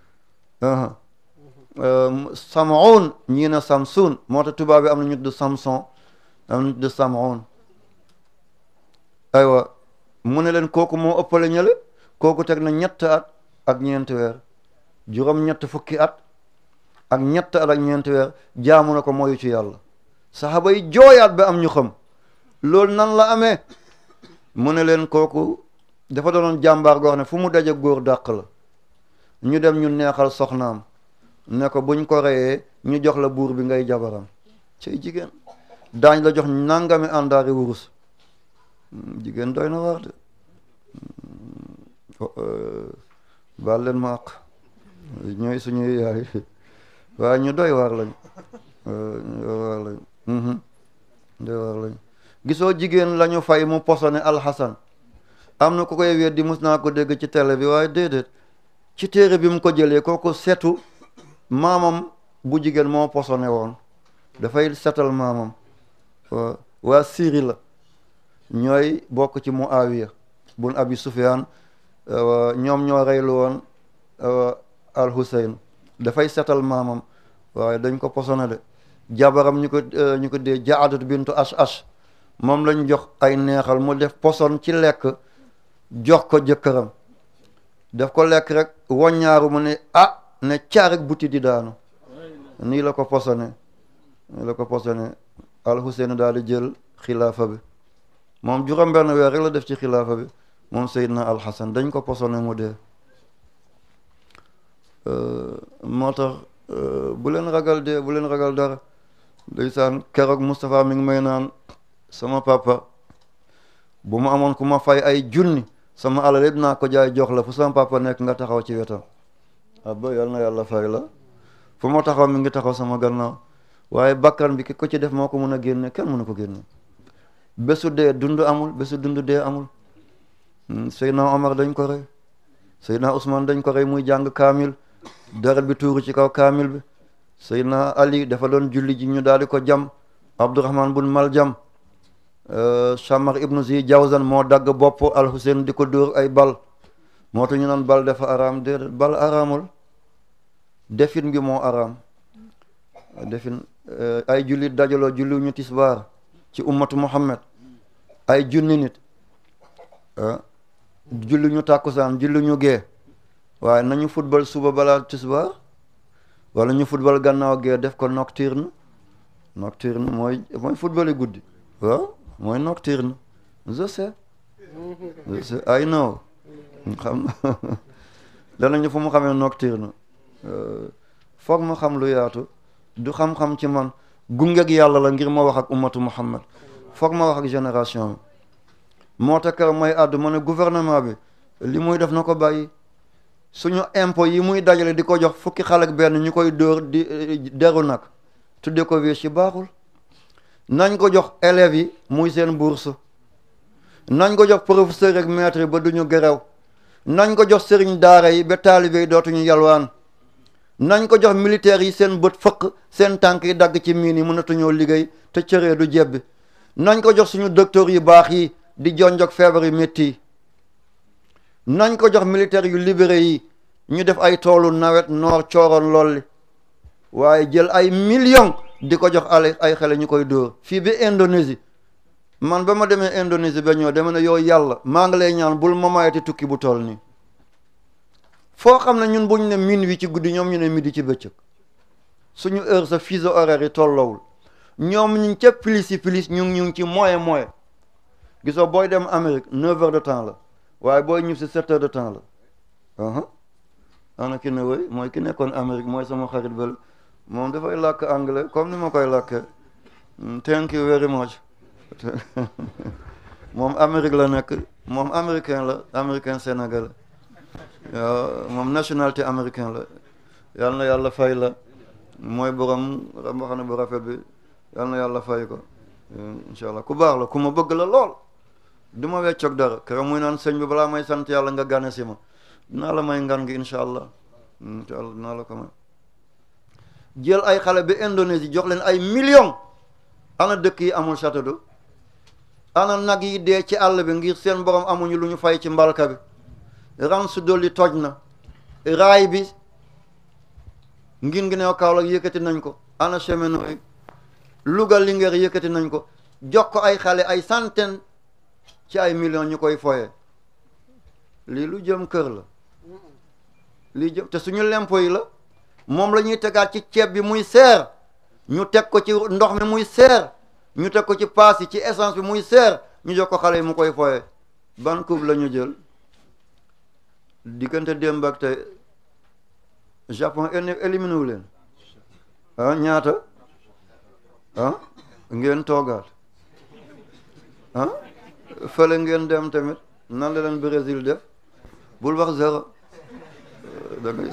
samoun ñiina samsun moo tax tubaab bi am na ñu tudd samson am na ñu tudd samoun aywa mu ne leen kooku moo ëppale ñële kooku teg na ñett at ak ñeenti weer juróom ñett fukki at ak ñett at ak ñeenti weer jaamu na ko mooyu ci yàlla saxaaba yi jooyaat ba am ñu xam loolu nan la amee mu ne leen kooku dafa doonoon jàmbaar goo xam ne fu mu daje góor dàq la ñu dem ñu neexal soxnaam ne ko buñ ko reyee ñu jox la buur bi ngay jabaram cay jigéen daañ la jox nangami àndaari wurus jigéen doy na waar de baal leen ma àq ñooy suñuy yaay waaye ñu doy waar lañ doy waar lañ doy waar lañ gisoo jigéen lañu fay mu posone alxasan am na ku koy weddi mus naa ko dégg ci télé bi waaye déedéet ci téere bi mu ko jëlee kooku setu maamam bu jigéen moo posone woon dafay setal maamam waa Syrie la ñooy bokk ci Muawiya bun Abi Sufyaan ñoom ñoo reylu woon al Hussein dafay setal maamam waaye dañ ko posone de jabaram ñu ko ñu ko dee Jaadat bintu Ash Ash moom lañ jox ay neexal mu def poson ci lekk jox ko jëkkëram daf ko lekk rek woññaaru mu ne ah ne caarek buti di daanu nii la ko posone nii la ko posone al Hussein daal di jël xilaafa bi moom juróom benn weer rek la def ci xilaafa bi moom Seydina al Hassan dañ ko posone mu dee moo tax bu leen ragal dee bu leen ragal dara ndeysaan keroog Moustapha mi ngi may naan sama papa bu ma amoon ku ma fay ay junni sama alal yëpp naa ko jaay jox la fu sama papa nekk nga taxaw ci wetam abba yal na yàlla fay la fu ma taxaw mi ngi taxaw sama gannaaw waaye bakkan bi ki ko ci def moo ko mun a génne kenn mënu ko génne bésu dee dund amul bésu dund dee amul Seydina Omar dañ ko rey Seydina Ousmane dañ ko rey muy jàng kaamil deret bi tuuru ci kaw kaamil bi Seydina Ali dafa doon julli ji ñu daal di ko jam Abdourahman bun Maljam Shammar ibnu Zi Jawzan moo dagg bopp al Hussein di ko dóor ay bal moo tax ñu naan bal dafa araam déedéet bal araamul defin bi moo araam defin ay jullit dajaloo julli ñu tisbaar ci ummatu Muhammad ay junni nit julli ñu tàkkusaan julli ñu gee waaye nañu football suba balaa tisbaar wala ñu football gannaaw gee def ko nocturne nocturne mooy mooy football yi guddi waaw mooy nocturne je sais je sais I know xam danañu fu mu xamee nocturne foog ma xam lu yaatu du xam-xam ci man gungeg yàlla la ngir ma wax ak ummatu muhammad foog ma wax ak génération bi moo tax keroog may àddu ma ne gouvernement bi li muy def na ko bàyyi suñu impôt yi muy dajale di ko jox fukki xale ak benn ñu koy dóor di deru nag tudde ko wées ci baaxul nañ ko jox élèves yi muy seen bourse nañ ko jox professeur ak maître yi ba duñu gerew nañ ko jox sëriñ daara yi ba taalibe yi dootuñu yalwaan nañ ko jox militaires yi seen bët fëq seen tànk yi dagg ci miin yi mënatuñoo liggéey te cëree du jebbi nañ ko jox suñu docteur yu baax yi di jonjog feebar yu métti yi nañ ko jox militaires yu libéré yi ñu def ay toolu nawet noor cooroon lolli waaye jël ay millions di ko jox ale ay xale ñu koy dóor fii bi Indonésie man ba ma demee Indonésie ba ñëw dama ne yow yàlla maa ngi lay ñaan bul ma mayati tukki bu toll nii foo xam ne ñun buñ ne minuit ci guddi ñoom ñu ne midi ci bëccëg suñu heure sa fuseau horaire yi tolloowul ñoom ñu ngi ca plus yi plus ñu ngi ñu ngi ci moyen moyen gisoo booy dem Amérique neuf heures de temps la waaye booy ñib si sept heures de temps la aha ana ki ne woy mooy ki nekkoon Amérique mooy sama xarit bel moom dafay làkk anglais comme ni ma koy làkkee thank you very much moom Amérique la nekk moom américain la américain sénégalais waaw moom nationalité américain la yal na yàlla fay la mooy borom mbaxane bu rafet bi yal na yàlla fay ko incha allah ku baax la ku ma bëgg la lool du ma weccoog dara keroog muy naan sëñ bi balaa may sant yàlla nga gane si ma dinaa la may ngan gi incha allah incha allah dinaa la ko may jël ay xale bi Indonésie jox leen ay millions ana dëkk yi amul château d'eau ana nag yi dee ci àll bi ngir seen borom amuñu lu ñu fay ci mbalka bi ran su dolli toj na raay bi ngin ngi neew Kaolack yëkkati nañ ko ana cheminot yi Louga Linguère yëkkati nañ ko jox ko ay xale ay centaine ci ay millions ñu koy foye lii lu jëm kër la lii jëm te suñu lempo yi la moom la ñuy tegaat ci ceeb bi muy seer ñu teg ko ci ndox mi muy seer ñu teg ko ci paas yi ci essence bi muy seer ñu jox ko xale yi mu koy foye ban coupe la ñu jël diggante démb ak tey Japon éliminé wu leen ah ñaata ah ngeen toogaat ah fële ngeen dem tamit nan la leen Brésil def bul wax zéro da ngay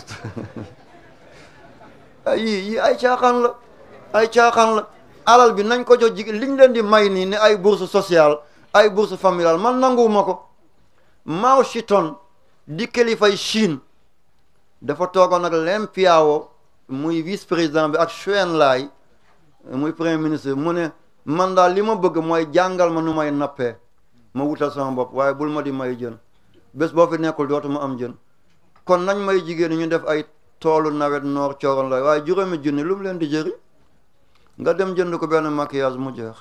ay yii yii ay caaxaan la ay caaxaan la alal bi nañ ko jox jigéen liñ leen di may nii ne ay bourse sociale ay bourse familiale man nanguwuma ko Mao Zedong di kilifay Chine dafa toogoon ak Leng Piao muy vice président bi ak Chou En-lai muy premier ministre mu ne man daal li ma bëgg mooy jàngal ma nu may nappee ma wutal sama bopp waaye bul ma di may jën bés boo fi nekkul dootuma am jën kon nañ may jigéen ñu def ay toolu nawet noor cooroon lay waaye juróomi junni lu mu leen di jëriñ nga dem jënd ko benn maquillage mu jeex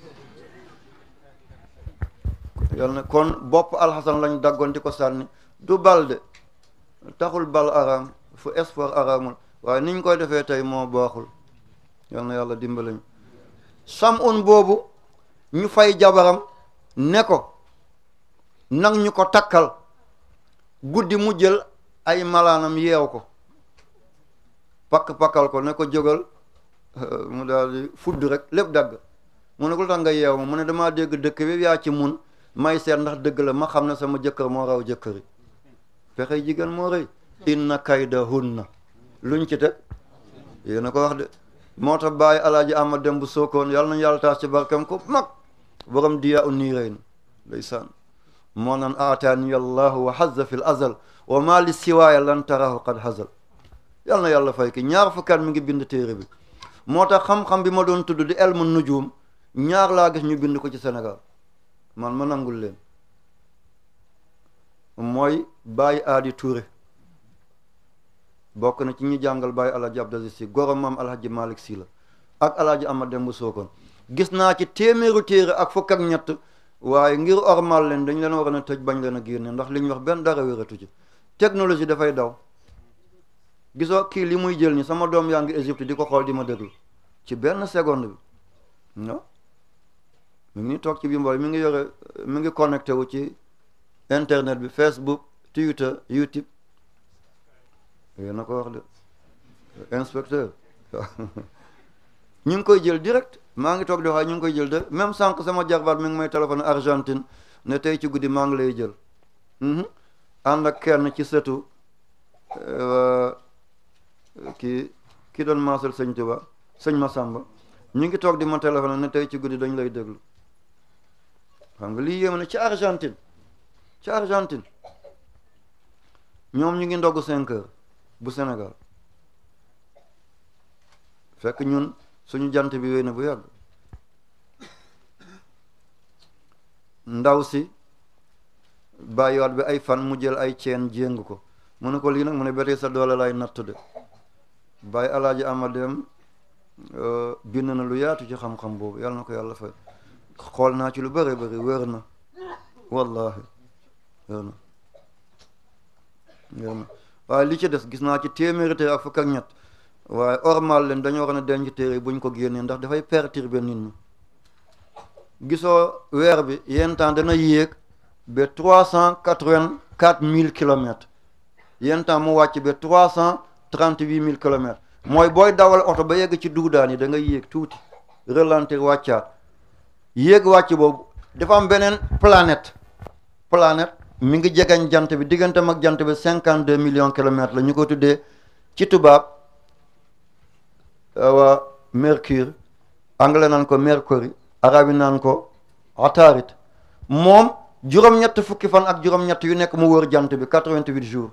yal na kon bopp alxasan lañ daggoon di ko sànni du bal de taxul bal araam fu espoir araamul waaye niñ koy defee tey moo baaxul yal na yàlla dimbalañ sam un boobu ñu fay jabaram ne ko nag ñu ko takkal guddi mu jël ay malaanam yeew ko pakk-pakkal ko ne ko jógal mu daal di fudd rek lépp dagg mu ne ko lu tax nga yeew ma mu ne damaa dégg dëkk bi yaa ci mun may seet ndax dëgg la ma xam ne sama jëkkër moo raw jëkkëri pexey jigéen moo rëy inna kaydahunna luñ ci teg yéena ko wax de moo tax bàyyi alaaji ama dem bu sookoon yàlla nañu yàlla taas ci barkam ko mag borom diya u nii rëy na ndeysaan moo naan aataani allahu wa hazza fi l azal wa ma li siwaaya lan tarahu qad hazal yàlla na yàlla fay ki ñaar fukkat mi ngi bind téere bi moo tax xam-xam bi ma doon tudd di elmu nujum ñaar laa gis ñu bind ko ci Sénégal man ma nangul leen mooy Baye Aadi Touré bokk na ci ñi jàngal Baye Alhaji Abdou Aziz Sy goro maam Alhaji Malick Sy la ak Alhaji Amad Demba Sokone gis naa ci téeméeru téere ak fukk ak ñett waaye ngir ormal leen dañ leen war a tëj bañ leen a génne ndax li ñu wax benn dara wératu ci technologie dafay daw gisoo kii li muy jël ni sama doom yaa ngi Égypte di ko xool di ma déglu ci benn seconde bi non mi ngi toog ci bi mbool mi ngi yore mi ngi connecté wu ci internet bi Facebook Twitter YouTube yéen a ko wax de inspecteur ñu ngi koy jël direct maa ngi toog di wax ñu ngi koy jël direct même sànq sama jarbaat mi ngi may téléphone Argentine ne tey ci guddi maa ngi lay jël ànd ak kenn ci sëtu kii kii doon maasal sëñ Tuba sëñ Masamba ñu ngi toog di ma téléphone ne tey ci guddi dañ lay déglu xam nga lii yéeme na ci Argentine ci Argentine ñoom ñu ngi ndogg cinq heures bu Sénégal fekk ñun suñu jant bi wéy na bu yàgg ndaw si bàyyiwaat bi ay fan mu jël ay ceen jéng ko mu ne ko lii nag mu ne betee sa doole lay natt de bàyyi alaaji ama dem bind na lu yaatu ci xam-xam boobu yàlla na ko yàlla fay xool naa ci lu bëri bëri wér na wallahi wér na wér na waaye li ci des gis naa ci téeméeri téere ak fukk ak ñett waaye ormal leen dañoo war a denc téere buñ ko génnee ndax dafay perturber nit ñi gisoo weer bi yenn temps dana yéeg ba trois cent quatre-vingt-quatre mille kilomètres yenn temps mu wàcc ba trois cent trente-huit mille kilomètres mooy booy dawal oto ba yegg ci duudaan yi da nga yéeg tuuti ralentir wàccaat yéeg wàcc boobu dafa am beneen planète planète mi ngi jegañ jant bi digganteem ak jant bi cinquante deux millions kilomètres la ñu ko tuddee ci tubaab waa mercure anglais naan ko mercury arabe yi naan ko ataarit moom juróom-ñett fukki fan ak juróom-ñett yu nekk mu wër jant bi quatre-vingt-huit jours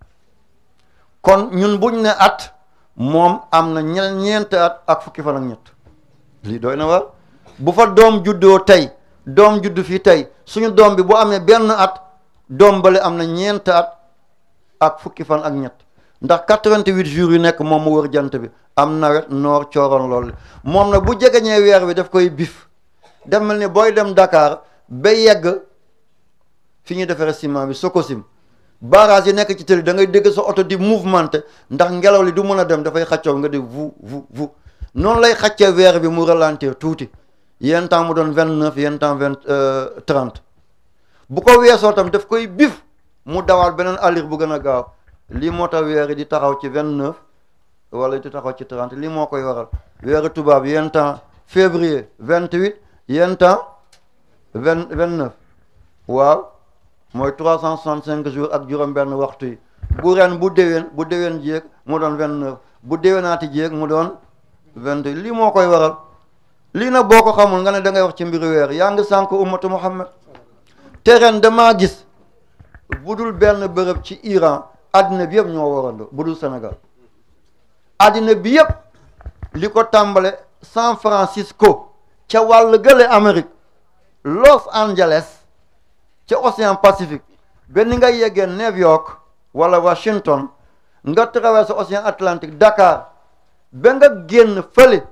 kon ñun buñ ne at moom am na ñe ñeenti at ak fukki fan ak ñett lii doy na war bu fa doom juddoo tey doom juddu fii tey suñu doom bi bu amee benn at doom bale am na ñeenti at ak fukki fan ak ñett ndax quatre-vingt-huit jours yu nekk moom mu wër jant bi am nawet noor cooroon loolu moom na bu jegeñee weer bi daf koy bif def mel ni booy dem Dakar ba yegg fi ñuy defaree ciment bi Sococim barrage yi nekk ci tëli da ngay dégg sa oto di mouvementé ndax ngelaw li du mën a dem dafay xaccoo nga di vu vu vu noonu lay xaccee weer bi mu ralentir tuuti yenn temps mu doon vingt neuf yenn temps vingt trente bu ko weesoo tam daf koy bif mu dawaal beneen allure bu gën a gaaw lii moo tax weer yi di taxaw ci vingt neuf wala di taxaw ci trente lii moo koy waral weeru tubaab yenn temps février vingt huit yenn temps vingt vingt neuf waaw mooy trois cent soixante cinq jours ak juróom-benn waxtu yi bu ren bu déwén bu déwén jéeg mu doon vingt neuf bu déwénaati jéeg mu doon vingt huit lii moo koy waral lii nag boo ko xamul nga ne da ngay wax ci mbiru weer yaa ngi sànk ummatu muhammad te ren damaa gis bu dul benn bërëb ci Iran addina bi yëpp ñoo warandoo bu dul Sénégal addina bi yëpp li ko tàmbale San Francisco ca wàll gële Amérique Los Angeles ca Océan Pacifique benn nga yeggee New York wala Washington nga traversé Océan Atlantique Dakar ba nga génn fële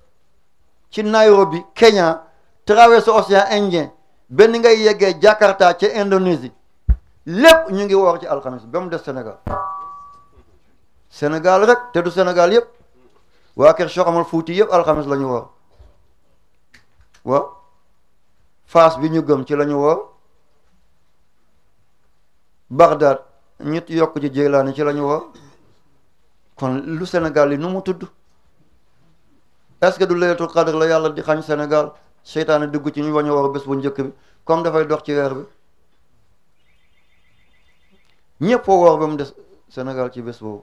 ci Nairobi Kenya traversé Océan Indien benn ngay yeggee Jakarta ca Indonésie lépp ñu ngi woor ci alxamis ba mu des Sénégal Sénégal rek te du Sénégal yëpp waa kër Cheikh Omar Fouti yëpp alxamis la ñu woor waaw Faas bi ñu gëm ci la ñu woor Bagdad ñit yokk ci Jeylaani ci la ñu woor kon lu Sénégal yi nu mu tudd est-ce que du laylatul qadr la yàlla di xañ Sénégal seytaane dugg ci ñu wañu woor bés bu njëkk bi comme dafay dox ci weer bi ñëpp foo woor ba mu des Sénégal ci bés boobu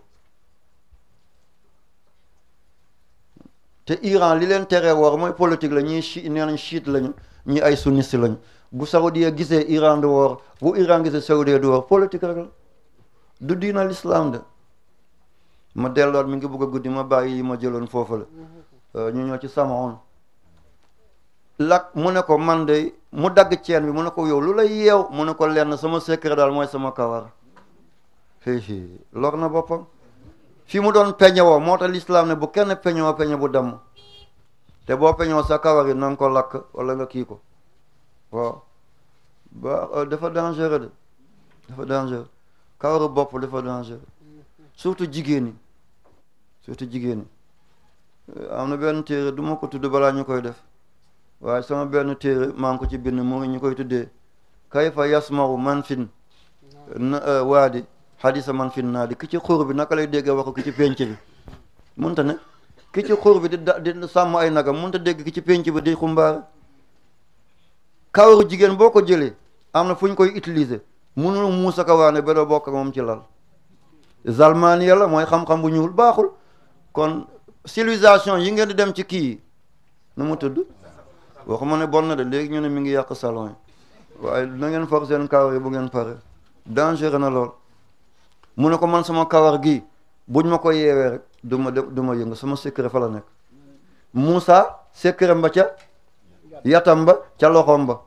te Iran li leen teree woor mooy politique la ñii chi nee nañ chiite lañu ñi ay sunniste lañu bu Saoudia gisee Iran du woor bu Iran gisee Saoudia du woor politique rek la du diina l'islam de ma delluwaat mi ngi bëgg a guddi ma bàyyi yi ma jëloon foofu la ñu ñoo ci samaon lak mu ne ko man de mu dagg ceen bi mu ne ko yow lu lay yeew mu ne ko lenn sama secret daal mooy sama kawar fii lor na boppam fi mu doon peñewoo moo tax l'islam ne bu kenn peñewoo peñe bu damm te boo peñewoo sa kawar yi na nga ko lakk wala nga kii ko waaw ba dafa dangereux de dafa dangereux kawaru bopp dafa dangereux surtout jigéen ñi surtout jigéen ñi am na benn téere du ma ko tudd balaa ñu koy def waaye sama benn téere maa ngi ko ci bind mu ngi ñu koy tuddee kayfa yasmaru man fin waadi xadisa man fin naa di ki ci xur bi naka lay déggee waxu ki ci penc bi munta ne ki ci xur bi di da di sàmm ay nagam munta dégg ki ci penc bi di xumbaare kawaru jigéen boo ko jëlee am na fu ñu koy utiliser munul muusa ka waane ba doo bokk moom ci lal zalmaniya la mooy xam-xam bu ñuul baaxul kon civilisation yi ngeen di dem ci kii nu mu tudd waxuma ne bon na de léegi ñu ne mi ngi yàq salon yi waaye na ngeen for seen kawar yi bu ngeen pare dangereux na lool mu ne ko man sama kawar gi buñ ma ko yeewee rek du ma du ma yëngu sama secret fa la nekk Moussa secret ba ca yatam ba ca loxoom ba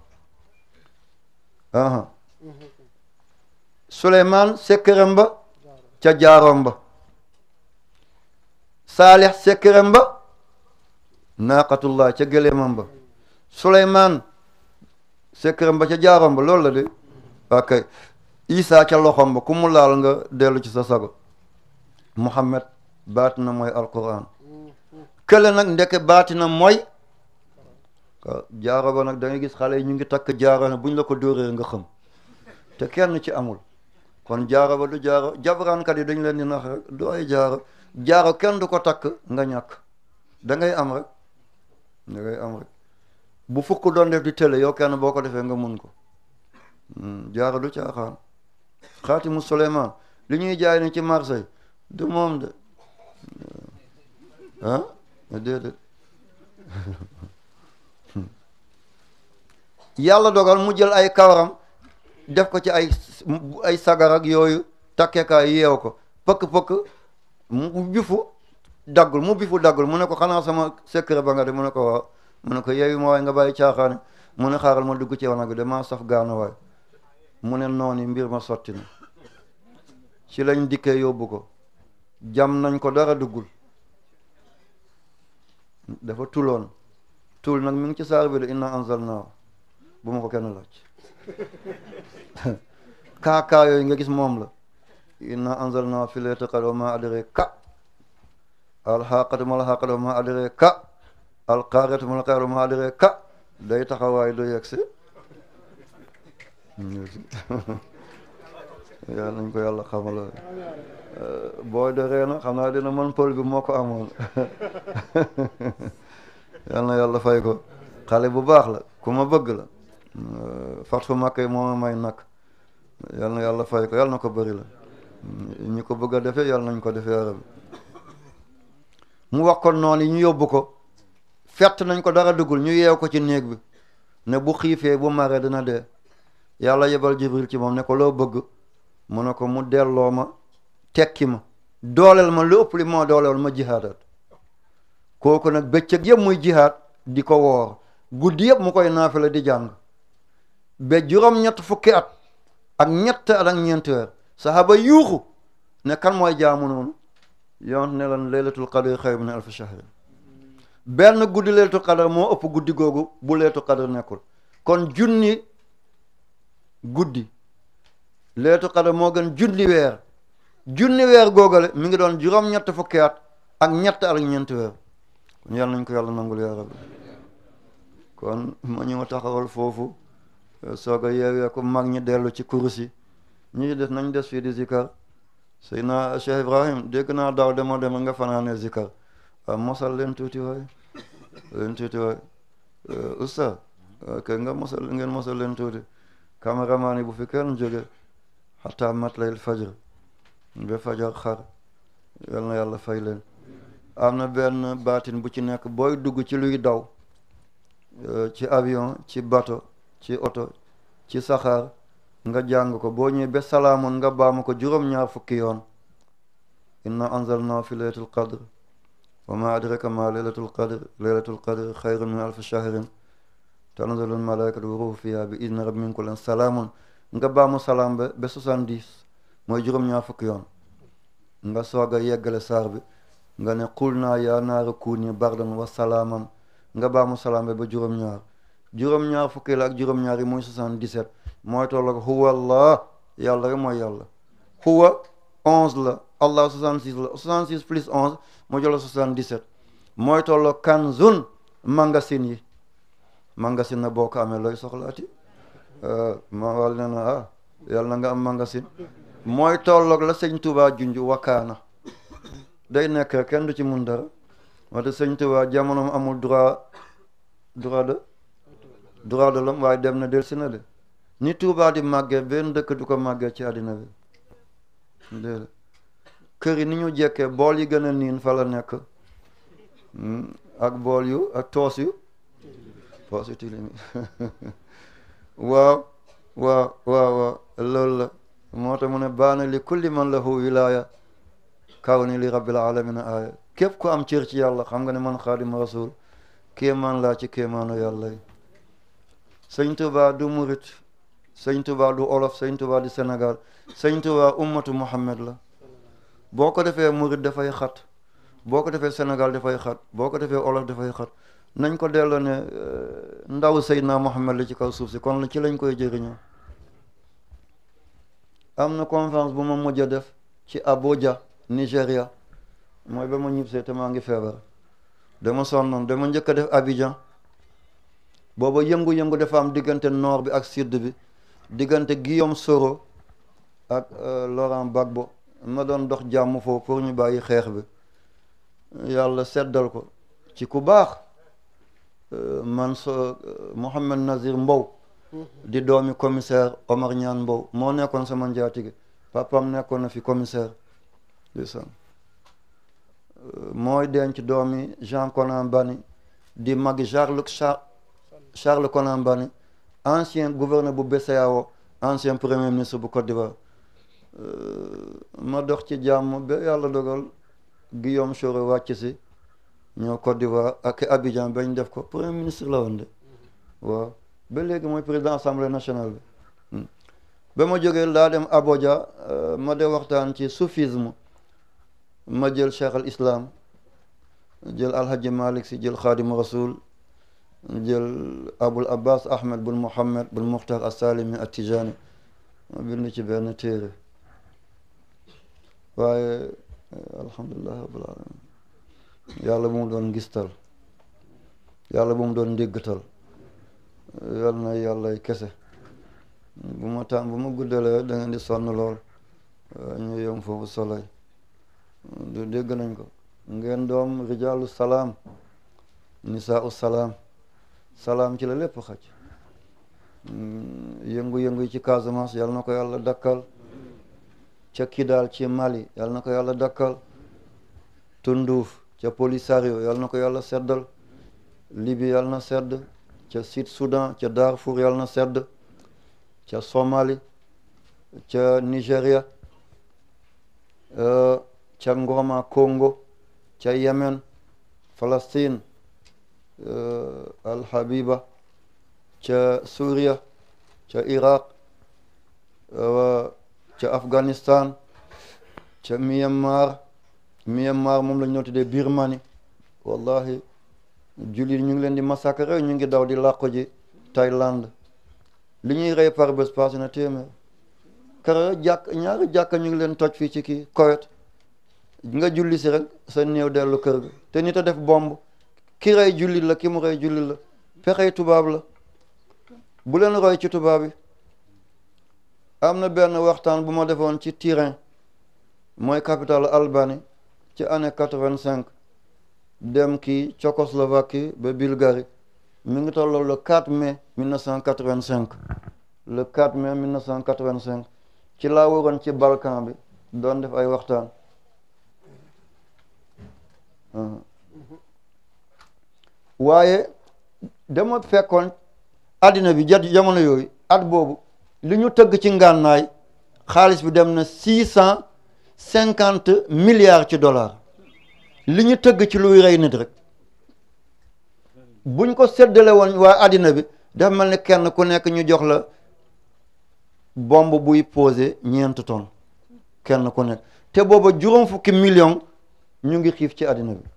aha Souleymane secret ba ca jaaroom ba Saalix secret ba naaqatullah ca gëléemam ba Souleymane secret ba ca jaaroom ba loolu la de ok Isa ca loxoom ba ku mu laal nga dellu ci sa sago Muhammad baati na mooy alquran kële nag ndeke baati na mooy jaaro ba nag da ngay gis xale yi ñu ngi takk jaaro ne buñ la ko dóoree nga xam te kenn ci amul kon jaaro ba du jaaro jabaraankat yi dañ leen di nax rek du ay jaaro jaaro kenn du ko takk nga ñàkk da ngay am rek da ngay am rek bu fukk doon def di télé yow kenn boo ko defee nga mun ko jaaro du caaxaan xaatimu Suleymaan li ñuy jaay ni ci Marseille du moom de ah déedéet yàlla dogal mu jël ay kawaram def ko ci ay ay sagar ak yooyu takkekaay yeew ko pëkk-pëkk mu bifu daggul mu bifu daggul mu ne ko xanaa sama secret ba nga de mu ne ko waaw mu ne ko yeeyu ma waay nga bàyyi caaxaane mu ne xaaral ma dugg ci wanag bi damaa saf gaana waay mu ne noonu mbir ma sotti na ci lañ dikkee yóbbu ko jam nañ ko dara duggul dafa tuloon tul nag mi ngi ci saar bi de inna anzalnaahu bu ma ko kenn laaj kaakaa yooyu nga gis moom la inna anzalnaahu fi laylatil qadr wa ma adraka alxaqatu mal xaqatu wa ma adraka alqaariyatu mal qaariyatu wa ma adraka day taxawaay du yegsi yàlla nañ ko yàlla xamal booy de reena xam naa dina mën pël bi moo ko amoon yal na yàlla fay ko xale bu baax la ku ma bëgg la fat fu makk yi moo ma may nag yal na yàlla fay ko yal na ko bëri la ñi ko bëgg a defee yal nañ ko defee arabi mu wax ko noonu ñu yóbbu ko fett nañ ko dara duggul ñu yeew ko ci néeg bi ne bu xiifee bu maree dina dee yàlla yebal jibril ci moom ne ko loo bëgg mu ne ko mu delloo ma tekki ma dooleel ma lu ëpp li moo dooleel ma jihaadat kooku nag bëccëg yëpp muy jihaad di ko woor guddi yëpp mu koy naafila di jàng ba juróom-ñett fukki at ak ñett at ak ñeenti weer sahaba yuuxu ne kan mooy jaamu noonu yonent ne lan laylatul qadr xayr min alfi shahrin benn guddi laylatul qadr moo ëpp guddi googu bu laylatul qadr nekkul kon junni guddi laylatul qadr moo gën junni weer junni weer googale mi ngi doon juróom-ñett fukki at ak ñett ak ñeenti weer kon yàlla nañ ko yàlla nangul yaa rabbi kon ma ñëw taxawal foofu soog a yeewee ko mag ñi dellu ci kurus yi ñi des nañ des fii di zikar Seydina Cheikh Ibrahim dégg naa daaw dema dema nga fanaane zikar a mosal leen tuuti waay leen tuuti waay oustaz kay nga mosal ngeen mosal leen tuuti caméraman yi bu fi kenn jóge xataa matlayil fajr ba fajar xar yal na yàlla fay leen am na benn baatin bu ci nekk booy dugg ci luy daw ci avion ci bateau ci oto ci saxaar nga jàng ko boo ñëwee ba salaamun nga baama ko juróom-ñaar fukki yoon inna anzalna fi laylatul qadr wa ma adraka ma laylatul qadr laylatul qadr xayrun min alfi shahrin tanzalul malaikatu wa ruhu fiha bi idni rabbi min kulli salaamun nga baamu salaam ba ba soixante-dix mooy juróom-ñaar fukki yoon nga soog a yeggale saar bi nga ne qul naa yaa naaru kuuni bardan wa salaaman nga baamu salaam ba ba juróom-ñaar juróom-ñaar fukki la ak juróom-ñaar yi mooy soixante-dix-sept mooy tolloog huwa allah yàlla rek mooy yàlla huwa onze la allah soixante-six la soixante-six plus onze moo jëla soixante-dix-sept mooy tolloog kanzun magasin yi magasin na boo ko amee looy soxlaati ma wal ne na ah yàlla na nga am magasin mooy tolloog la sëñ Tuubaa junj wakaana day nekk kenn du ci mun dara wante sëñ Tuubaa jamonoom amul droit droit de droit de l'homme waaye dem na del si na de ni Tuubaa di màggee benn dëkk du ko màggee ci àddina bi déedéet kër yi ni ñu jekkee bool yi gën a niin fa la nekk ak bool yu ak toos yu toos yu tilim waaw waaw waaw waaw loolu la moo tax mu ne baana li kulli man lahu wilaya kaw ni li rabbil alamina aaya képp ku am cër ci yàlla xam nga ne man xaadima rasul kéemaan laa ci kéemaanu yàlla yi sëñ Tuba du murit sëñ Tuba du olof sëñ Tuba du Sénégal sëñ Tuba ummatu Muhammad la boo ko defee murit dafay xat boo ko defee Sénégal dafay xat boo ko defee olof dafay xat nañ ko delloo ne ndaw Seydina Muhammad la ci kaw suuf si kon ci lañ koy jëriñoo am na conférence bu ma mujj a def ci Abuja Nigéria mooy ba ma ñibbisee te maa ngi feebar dama sonnoon dama njëkk a def Abidjan booba yëngu-yëngu dafa am diggante nord bi ak sud bi diggante Guillaume Soro ak Laurent Gbagbo ma doon dox jàmm foofu pour ñu bàyyi xeex bi yàlla seddal ko ci ku baax man so Mohamed Nazir Mbow di doomi commissaire Omar Ñaan Mbow moo nekkoon sama njaatige papam nekkoon na fi commissaire ndeysaan mooy denc doomi Jean Konan Bani di magi Charles Charles Konan Bani ancien gouverneur bu BCEAO ancien premier ministre bu Côte d'Ivoire ma dox ci jàmm ba yàlla dogal Guillaume Soro wàcc si ñoo Côte d'Ivoire ak Abidjan bañ def ko premier ministre la woon de waaw ba léegi mooy président assemblée nationale bi ba ma jógee laa dem Abuja ma de waxtaan ci soufisme ma jël cheikh al islam jël alhaji malik si jël xaadimu rasul jël abul abbas ahmed bun muhammad bun muxtar assalimi attijani ma bind ci benn téere waaye alhamdulillahi rabbil alamin yàlla bu mu doon ngistal yàlla bu mu doon ndéggatal yal na yàlla kese bu ma tàn bu ma guddalee da ngeen di sonn lool ñu yom foofu soley du dégg nañ ko ngeen doom rijaalu salaam nisaau salaam salaam ci la lépp xaj yëngu-yëngu yi ci Casamance yal na ko yàlla dakkal ca Kidal ci Mali yal na ko yàlla dakkal Tunduuf ca Polisario yal na ko yàlla seddal Libye yal na sedd ca Sud Soudan ca Darfour yal na sedd ca Somali ca Nigeria ca Ngoma Congo ca Yemen Palestine Al Habiba ca Suria ca Iraq ca Afghanistan ca Myanmar Myanmar moom la ñu tuddee Birmanie wallahi jullit ñu ngi leen di massacrer ñu ngi daw di làqu ji Thaïlande li ñuy rey par bés passé na téeméer kara jàkk ñaari jàkk ñu ngi leen toj fii ci kii Koweït nga julli si rek sa néew dellu kër ga te nit a def bomb ki rey jullit la ki mu rey jullit la pexey tubaab la bu leen roy ci tubaab yi am na benn waxtaan bu ma defoon ci Turin mooy capitale Albanie ci année quatre-vingt-cinq dem kii Tchécoslovaquie ba Bulgarie mi ngi tolloo le 4 mai 1985 le 4 mai 1985 ci laa waroon ci Balkan bi doon def ay waxtaan waaye dama fekkoon àddina bi jat jamono yooyu at boobu li ñu tëgg ci ngànnaay xaalis bi dem na six cent cinquante milliards ci dollars li ñu tëgg ci luy rey nit rek buñ ko séddale woon waa àddina bi dafa mel ni kenn ku nekk ñu jox la bombe buy posé ñeent tonnes kenn ku nekk te booba juróom fukki million ñu ngi xiif ci àddina bi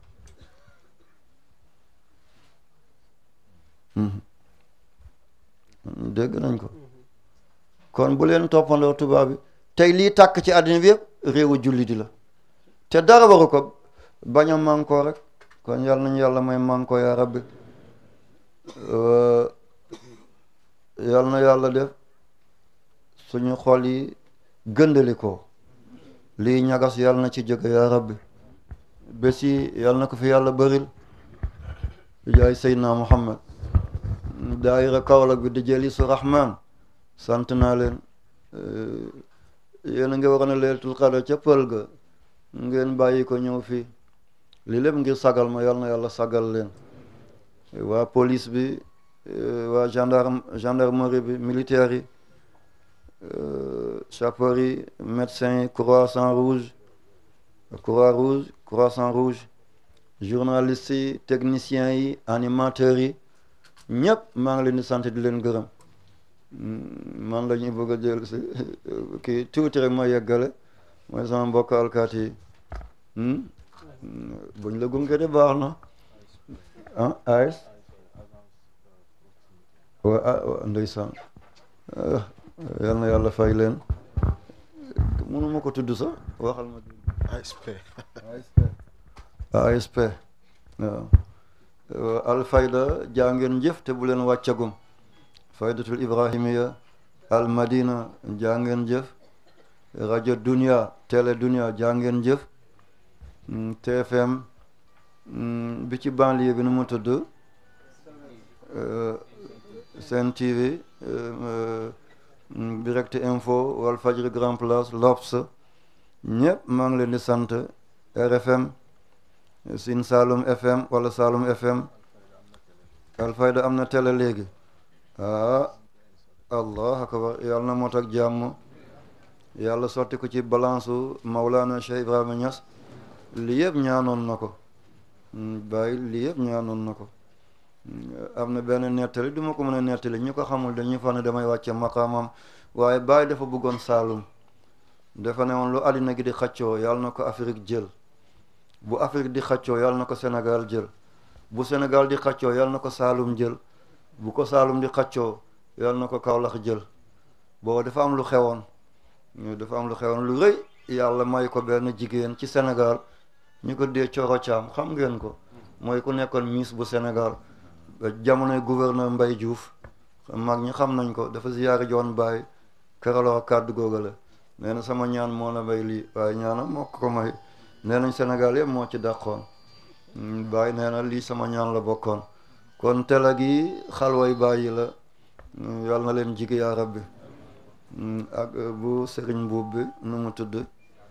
dégg nañ ko kon bu leen toppandoo tubaab bi tey lii tàkk ci àddina bi yëpp réewu julli di la te dara waru ko bañ a mànkoo rek kon yàlla nañu yàlla may mànkoo yaa rabbi yàlla na yàlla def suñu xol yi gëndali ko lii ñagas yàlla na ci jóge yaa rabbi bés yi yàlla na ko fi yàlla bëril di jaay Seydina Muhammad daayira Kaolack bi di jëli su rahman sant naa leen yéen a ngi waroon a leeltul xadar ca pël ga ngeen bàyyi ko ñëw fii li lépp ngir sagal ma yal na yàlla sagal leen waa police bi waa gendarme gendarmerie bi militaire yi sapeurs yi médecins yi croissant rouge croix rouge croissant rouge journalistes yi techniciens yi animateurs yi ñëpp maa ngi leen di sant di leen gërëm man la ñuy bëgg a jël si kii tuuti rek ma yeggale mooy sama mbokk alkaati yi buñ la gunge de baax na ah AS waa ndeysaan yal na yàlla fay leen mënuma ko tudd sax waxal ma ASP ASP waaw alfayda jaa ngeen jëf te bu leen wàccagum faydatul ibrahimiya al madina jaa ngeen jëf rajo dunia télé dunia jaa ngeen jëf TFM bi ci banlieue bi nu mu tudd Sen TV direct info wal fajri grand place L'Obs ñëpp maa ngi leen di sant RFM Sine Saloum FM wala Saloum FM Alfayda am na télé léegi ah allah akbar yàlla na mot ak jàmm yàlla sotti ko ci balance u Maulana Cheikh Ibrahima Niass li yëpp ñaanoon na ko bàyyi li yëpp ñaanoon na ko am na benn nettali du ma ko mën a nettali ñu ko xamul dañuy fa ne damay wàcce maqaamam waaye bàyyi dafa bëggoon Saalum dafa ne woon lu àddina gi di xaccoo yàlla na ko Afrique jël bu Afrique di xaccoo yàlla na ko Sénégal jël bu Sénégal di xaccoo yàlla na ko Saalum jël bu ko Saalum di xaccoo yàlla na ko Kaolack jël booba dafa am lu xewoon dafa am lu xewoon lu rëy yàlla may ko benn jigéen ci Sénégal ñu ko dee Coro Caam xam ngeen ko mooy ku nekkoon Miss bu Sénégal jamonoy gouverneur Mbaye Diouf mag ñi xam nañ ko dafa ziyaari joon Baye këraloo kàddu googa la nee na sama ñaan moo la may lii waaye ñaanam moo ko may nee nañ Sénégal yëpp moo ci dàqoon Baye nee na lii sama ñaan la bokkoon kon tela gi xalway bàyyi la yàlla na leen jig yaa rabbi ak bu sëriñ buub bi nu mu tudd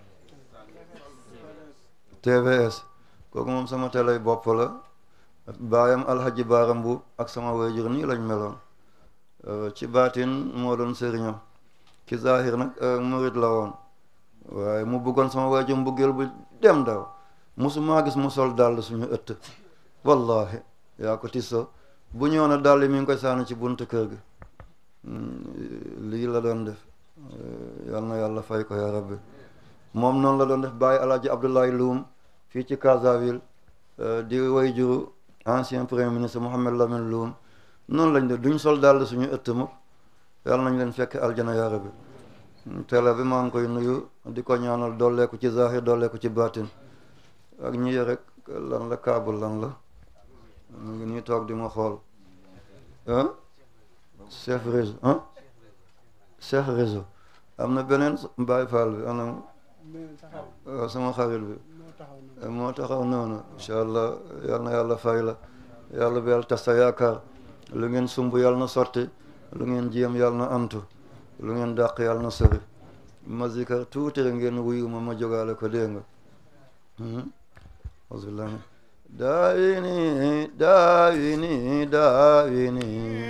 TVS kooku moom sama telay bopp la baayam alhaji baaram buub ak sama wayjur nii lañ meloon ci baatin moo doon sëriñam ci zahir nag murid la woon waaye mu bëggoon sama wayjur mbëggeel bu dem daw musumaa gis mu sol dàll suñu ëtt wallahi yaa ko tisso bu ñëw na dàll mi ngi koy sànni ci buntu kër gi lii la doon def yal na yàlla fay ko yaa rabbi moom noonu la doon def bàyyi alaaji abdoulaye Loum fii ci Brazzaville di way juru ancien premier ministre Mohamed Lamine Loum noonu lañ def duñ sol dàll suñu ëtt mukk yàlla nañ leen fekk aljana yaa rabbi télé bi maa ngi koy nuyu di ko ñaanal dolleeku ci zahir dolleeku ci baatin ak ñi rek lan la kaabul lan la mu ngi nii toog di ma xool ah chef réseau ah chef réseau am na beneen Baye Fall bi anam waaw sama xarit bi moo taxaw noonu incha allah yal na yàlla fay la yàlla bi yàlla tas sa yaakaar lu ngeen sumb yàlla na sotti lu ngeen jéem yàlla na antu lu ngeen dàq yàlla na sori ma zikar tuuti rek ngeen wuyu ma ma jógaale ko dégg nga auzubillah daawini daawini daawini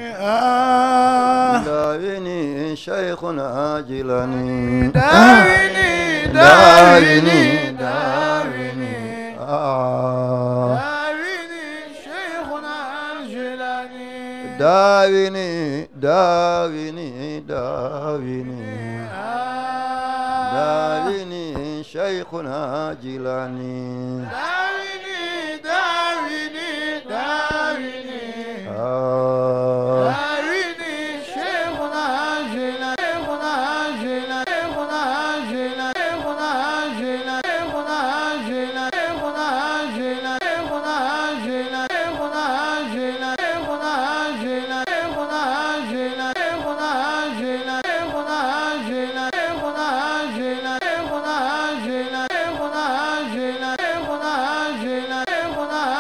daawini shaykhuna jilani daawini daawini daawini ah daawini shaykhuna al-Jilani daawini daawini daawini daawini shaykhuna jilani